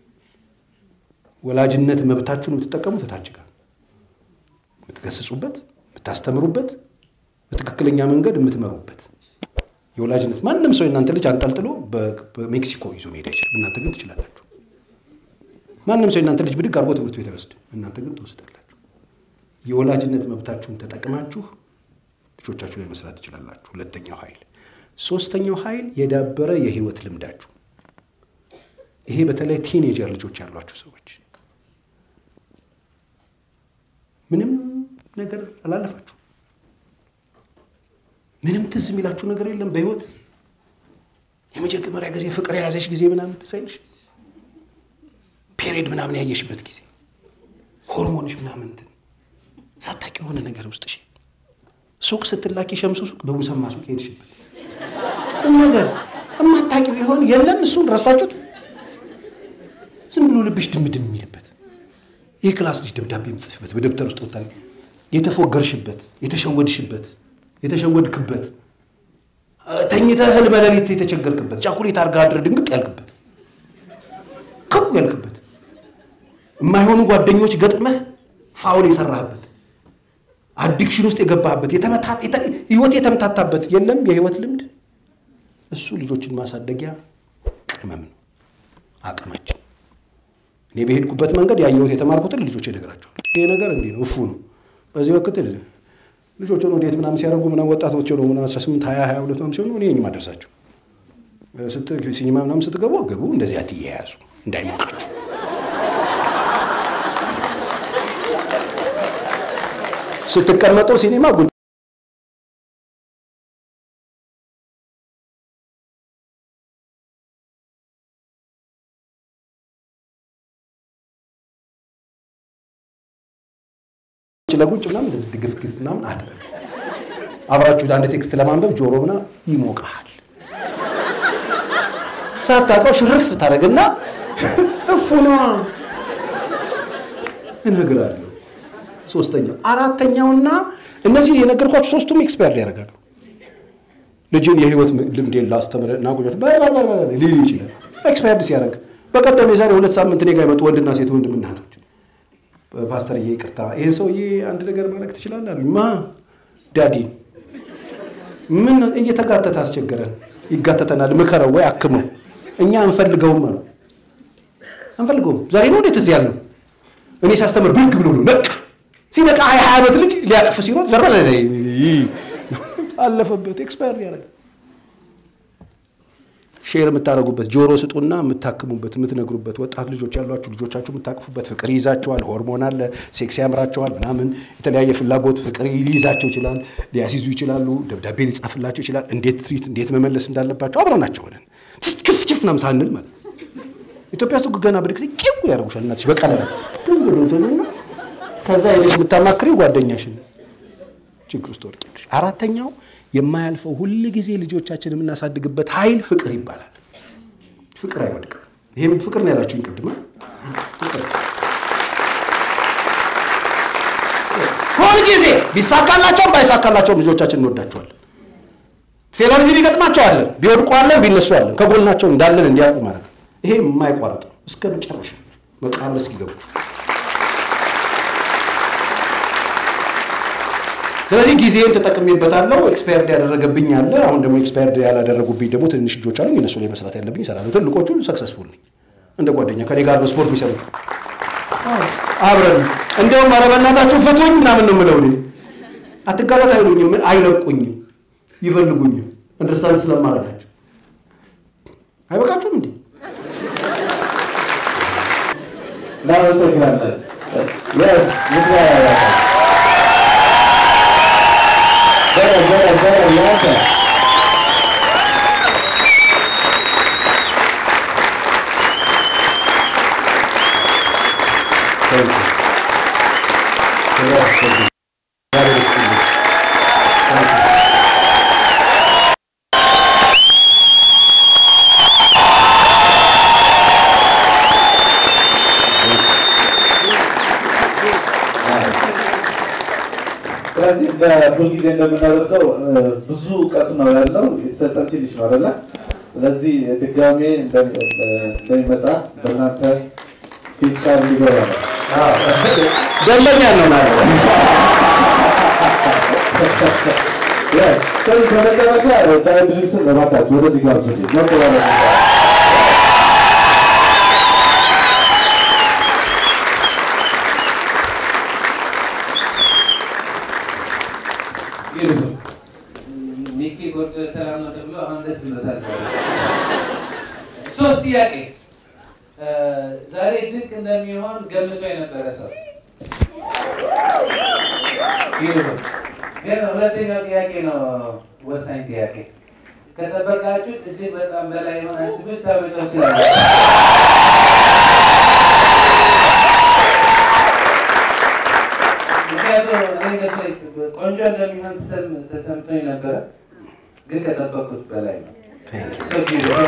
ወላጅነት መብታችሁን የምትጠቀሙት እታች ጋር ነው። የምትገስጹበት፣ የምታስተምሩበት፣ በትክክለኛ መንገድ የምትመሩበት የወላጅነት ማንም ሰው የእናንተ ልጅ አንጠልጥሎ በ- በሜክሲኮ ይዞ መሄድ አይችልም። እናንተ ግን ትችላላችሁ። ማንም ሰው የእናንተ ልጅ ብድግ አድርጎ ትምህርት ቤት አይወስድም። እናንተ ግን ትወስዳላችሁ። የወላጅነት መብታችሁን ተጠቅማችሁ ልጆቻችሁ ላይ መስራት ትችላላችሁ። ሁለተኛው ኃይል። ሶስተኛው ኃይል የዳበረ የህይወት ልምዳችሁ። ይሄ በተለይ ቲኔጀር ልጆች ያሏችሁ ሰዎች ምንም ነገር አላለፋችሁ፣ ምንም ትዝ የሚላችሁ ነገር የለም በህይወት የመጀመሪያ ጊዜ ፍቅር የያዘሽ ጊዜ ምናምን ትዝ አይልሽ? ፔሬድ ምናምን ያየሽበት ጊዜ ሆርሞንሽ ምናምን እንትን ሳታቂ የሆነ ነገር ውስጥሽ ሱቅ ስትላኪ ሸምሱ ሱቅ በሙሰማ ሱቅ ሄድሽበት ቁም ነገር እማታቂው ቢሆን የለም እሱን ረሳችሁት። ዝም ብሎ ልብሽ ድምድም የሚልበት ይህ ክላስ ልጅ ደብዳቤ የምጽፍበት በደብተር ውስጥ ምታ የተፎገርሽበት የተሸወድሽበት የተሸወድክበት ተኝተህ ህልመ ሌሊት የተቸገርክበት ቻኩሌት አድርጋ አድረ ድንግጥ ያልክበት ከው ያልክበት የማይሆኑ ጓደኞች ገጥመህ ፋውል የሰራህበት አዲክሽን ውስጥ የገባህበት የተመታ- የተ- ህይወት የተምታታበት የለም የህይወት ልምድ እሱ ልጆችን ማሳደጊያ ቅመም ነው አቅማችን እኔ በሄድኩበት መንገድ ያየሁት የተማርኩትን ልጆች እነግራቸዋለሁ ይሄ ነገር እንዲህ ነው እፉ ነው በዚህ ወቅት ልጆች ሆነው ዴት ምናምን ሲያደርጉ ምናምን ወጣቶች ሆነው ምናምን 18 20 22 ምናምን ሲሆኑ እኔ ነኝ የማደርሳቸው። ስት ሲኒማ ምናምን ስትገቡ ግቡ፣ እንደዚህ አትያያዙ እንዳይሞቃችሁ። ስትቀመጡ ሲኒማ ጉን ለጉንጭ ምናምን እንደዚህ ድግፍግፍ ምናምን አድረግ አብራችሁ አንድ ቴክስት ለማንበብ ጆሮ ምናምን ይሞቃል። ሳታውቀው ሽርፍ ታደርግና እፉኗ እነግራለሁ። ሶስተኛው አራተኛውና እነዚህ የነገርኳቸው ሶስቱም ኤክስፓየር ያደርጋሉ። ልጅን የህይወት ልምድ ላስተምር እና ጉጆች ሊል ይችላል። ኤክስፓየርድ ሲያደርግ በቀደም የዛሬ ሁለት ሳምንት እኔ ጋር የመጡ ወንድና ሴት ወንድምና እህቶች ፓስተርዬ ይቅርታ ይህን ሰውዬ አንድ ነገር ማድረግ ትችላለህ አሉኝ። ማ ዳዲን ምን እየተጋተተ አስቸገረን። ይጋተተናል፣ ምከረው ወይ አክመው። እኛ አንፈልገውም አሉ። አንፈልገውም። ዛሬ ነው እንዴት እዚህ ያለው? እኔ ሳስተምር ብድግ ብሎ ነው ነቃ። ሲነቃ ሀያ ሀያ ዓመት ልጅ ሊያቅፍ ሲሮጥ ዘር አለፈበት። ኤክስፓየር ያደረገ ሼር የምታደርጉበት ጆሮ ስጡና የምታክሙበት የምትነግሩበት ወጣት ልጆች ያሏችሁ ልጆቻችሁ የምታቅፉበት ፍቅር ይይዛቸዋል። ሆርሞን አለ፣ ሴክስ ያምራቸዋል፣ ምናምን የተለያየ ፍላጎት ፍቅር ሊይዛቸው ይችላል። ሊያስይዙ ይችላሉ። ደብዳቤ ሊጻፍላቸው ይችላል። እንዴት ትሪት እንዴት መመለስ እንዳለባቸው አብረናቸው ሆነን ክፍ ችፍ ምናምን ሳንል ማለት ኢትዮጵያ ውስጥ ገና ብድግ ጊዜ ቂው ያደርጉሻል። እናትሽ በቀለበት ከዛ የልጅ የምታማክሪው ጓደኛሽን ችግር ውስጥ ወድቂያለሽ። አራተኛው የማያልፈው ሁል ጊዜ ልጆቻችን የምናሳድግበት ኃይል ፍቅር ይባላል። ፍቅር አይወድቅም። ይህም ፍቅር ነው ያላችሁኝ ቅድም። ሁል ጊዜ ቢሳካላቸውም ባይሳካላቸውም ልጆቻችን እንወዳቸዋለን። ፌለሪቲ ቢገጥማቸው አለን፣ ቢወድቁ አለን፣ ቢነሱ አለን። ከጎናቸው እንዳለን እንዲያውቁ ማለት ነው። ይሄ የማይቋረጥ ነው እስከ መጨረሻ መቃብር እስኪገቡ ስለዚህ ጊዜን ተጠቅሜበታለሁ። ኤክስፓየርድ ያደረገብኝ አለ። አሁን ደግሞ ኤክስፓየርድ ያላደረጉብኝ ደግሞ ትንሽ ልጆች አሉኝ። እነሱ ላይ መስራት ያለብኝ ይሰራሉ። ትልቆቹ ሰክሰስፉል ነኝ። እንደ ጓደኛ ከኔ ጋር በስፖርት የሚሰሩ አብረን እንዲያውም ኧረ በእናታችሁ ፍቱኝ ምናምን ነው የምለው። እኔ አትጋባት አይሉኝም፣ አይለቁኝም፣ ይፈልጉኝም አንደርስታንድ ስለማረጋቸው አይበቃችሁም እንዴ? እናመሰግናለን። የስ ምስጋና ያላቸው Better, better, better, yes. Thank you. ክብር ያስፈልግ እግዚአብሔር ይስጥልኝ። Thank you. ስለዚህ ሁልጊዜ እንደምናደርገው ብዙ እውቀት ነው ያለው፣ የተሰጠን ትንሽ ነው አይደለ? ስለዚህ ድጋሜ እንደሚመጣ በእናንተ ፊት ቃል ሊገባ ነው። ደንበኛ ነው ማለት ነው። Yes. ስለዚህ በመጨረሻ ዳይድሪክስን እባካችሁ ወደዚህ ጋር ሱ ሞቅ ባለ ሚኪ ጎጆ ሰላም ነው ተብሎ አሁን ደስ ብሎታል። ሶስት ጥያቄ ዛሬ ድንቅ እንደሚሆን ገምቶ የነበረ ሰው ቢሆን ግን ሁለተኛው ጥያቄ ነው ወሳኝ ጥያቄ። ከጠበቃችሁት እጅግ በጣም በላይ የሆናችሁ ብቻ ብቻ ትችላላችሁ። ምክንያቱም እኔ መሰለኝ ቆንጆ እንደሚሆን ተሰም- ተሰምቶኝ ነበረ፣ ግን ከጠበቅኩት በላይ ነው። Thank you. So beautiful.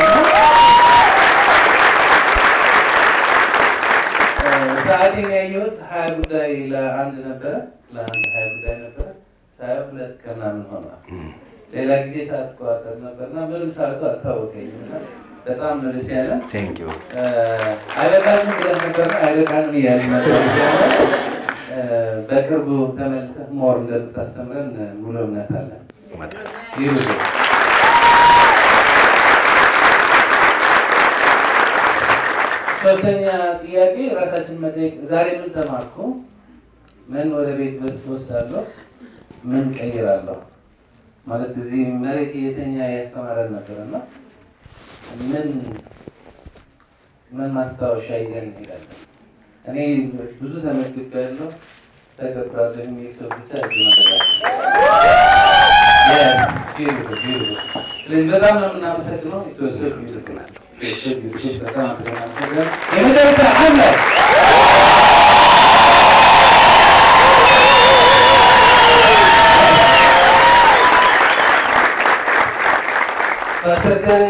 ሰዓቴን ያየሁት ሀያ ጉዳይ ለአንድ ነበረ ለአንድ ሀያ ጉዳይ ነበረ ሳየው ሁለት ከምናምን ሆኗል። ሌላ ጊዜ ሰዓት ቆጣጠር ነበርና ምንም ሰዓቱ አልታወቀኝም እና በጣም ነው ደስ ያለ Thank you. አይበቃንም ብለን ነበርና አይበቃንም እያልን ነበር። እ፣ በቅርቡ ተመልሰህ ሞር እንደምታስተምረን ሙሉ እምነት አለን። እመጣለሁ። Beautiful. ሶስተኛ ጥያቄ ራሳችን መጠየቅ፣ ዛሬ ምን ተማርኩ? ምን ወደ ቤት በስ ወስዳለሁ? ምን ቀይራለሁ ማለት እዚህ መሬት የተኛ ያስተማረን ነበር እና ምን ምን ማስታወሻ ይዘን እንሄዳለን? እኔ ብዙ ተመልክቻለሁ። ተገብራለሁ የሚል ሰው ብቻ እጅ መረጋል ስለዚህ በጣም ነው የምናመሰግነው። የተወሰዱ አመሰግናለሁ። በጣም አመሰግናለሁ። የመጨረሻ አለ ፓስተር ዛሬ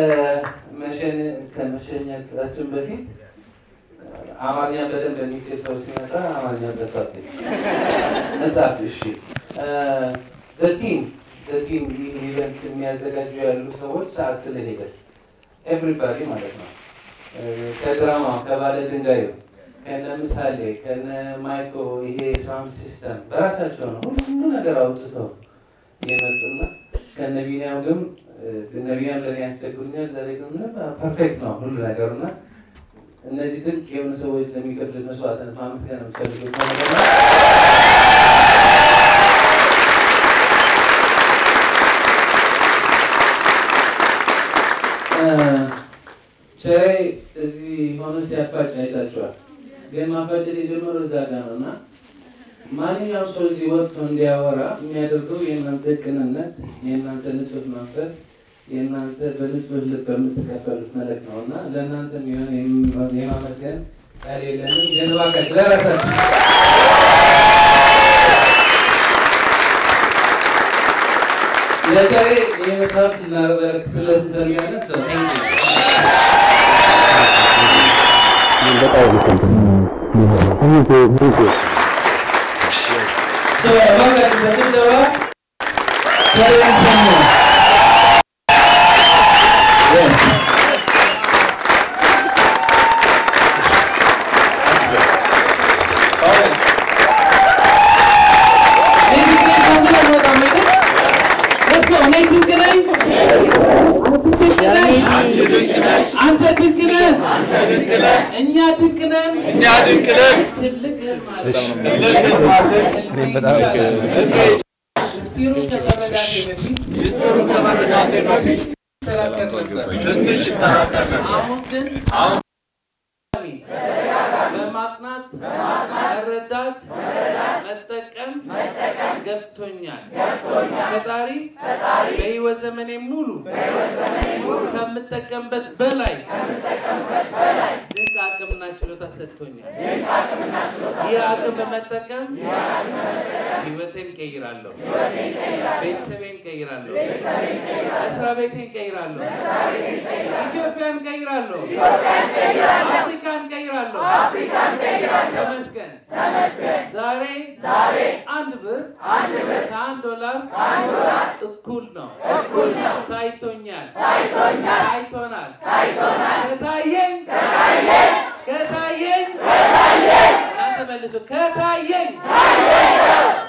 ከመሸኘታችን በፊት አማርኛ በደንብ የሚችል ሰው ሲመጣ አማርኛ ጠፋብኝ። መጽሐፍ እሺ፣ ቲም ቲም ይህ ኢቨንት የሚያዘጋጁ ያሉ ሰዎች ሰዓት ስለሄደ ኤቭሪባዲ ማለት ነው ከድራማው ከባለ ድንጋዩ ከነ ምሳሌ ከነ ማይኮ ይሄ ሳውንድ ሲስተም በራሳቸው ነው ሁሉ ነገር አውጥተው የመጡና ከነ ቢኒያም ግን እነ ቢኒያም ለእኔ ያስቸግሩኛል። ዛሬ ግን ምንም ፐርፌክት ነው ሁሉ ነገሩና እነዚህ ድንቅ የሆኑ ሰዎች ለሚከፍሉት መስዋዕትነት ማመስገን ነው የምፈልገው። ቸሬ እዚህ ሆኖ ሲያፋጭ አይታችኋል። ግን ማፋጨት የጀመረው እዛ ጋር ነው እና ማንኛውም ሰው እዚህ ወጥቶ እንዲያወራ የሚያደርገው የእናንተ ቅንነት፣ የእናንተ ንጹህ መንፈስ፣ የእናንተ በንጹህ ልብ በምትቀበሉት መልእክት ነው እና ለእናንተ የሚሆን የማመስገን ቃል የለንም። ግን እባካችሁ ለራሳችሁ ለዛሬ ይህ መጽሐፍ ልናበረክትለት እንፈልጋለን። ሰው So, እባካችሁ በጭብጨባ ቸሬን ሸኙ። Yes. Alright. እኔ ድንቅ ነኝ ከአንተ ጋር አልወጣም አይደል? Let's go. እኔ ድንቅ ነኝ። አንተ ድንቅ ነህ። አንተ ድንቅ ነህ። እኛ ድንቅ ነን። ትልቅ ህልም አለን። እኔም በጣም አመሰግናለሁ። ምስጢሩ ከመረዳቴ በፊት ተጠራጠር ነበር። አሁን ግን በማጥናት መረዳት መጠቀም ገብቶኛል። ፈጣሪ በህይወት ዘመኔ ሙሉ ከምጠቀምበት በላይ ድንቅ አቅምና ችሎታ ሰጥቶኛል። ይህ አቅም በመጠቀም ህይወቴን ቀይራለሁ፣ ቤተሰቤን ቀይራለሁ፣ መስሪያ ቤቴን ቀይራለሁ፣ ኢትዮጵያን ቀይራለሁ፣ አፍሪካን ቀይራለሁ። ተመስገን። ዛሬ አንድ ብር ከአንድ ዶላር እኩል ነው ታይቶኛል፣ ታይቶናል። ከታየኝ ከታየኝ እናንተ መልሱ ከታየኝ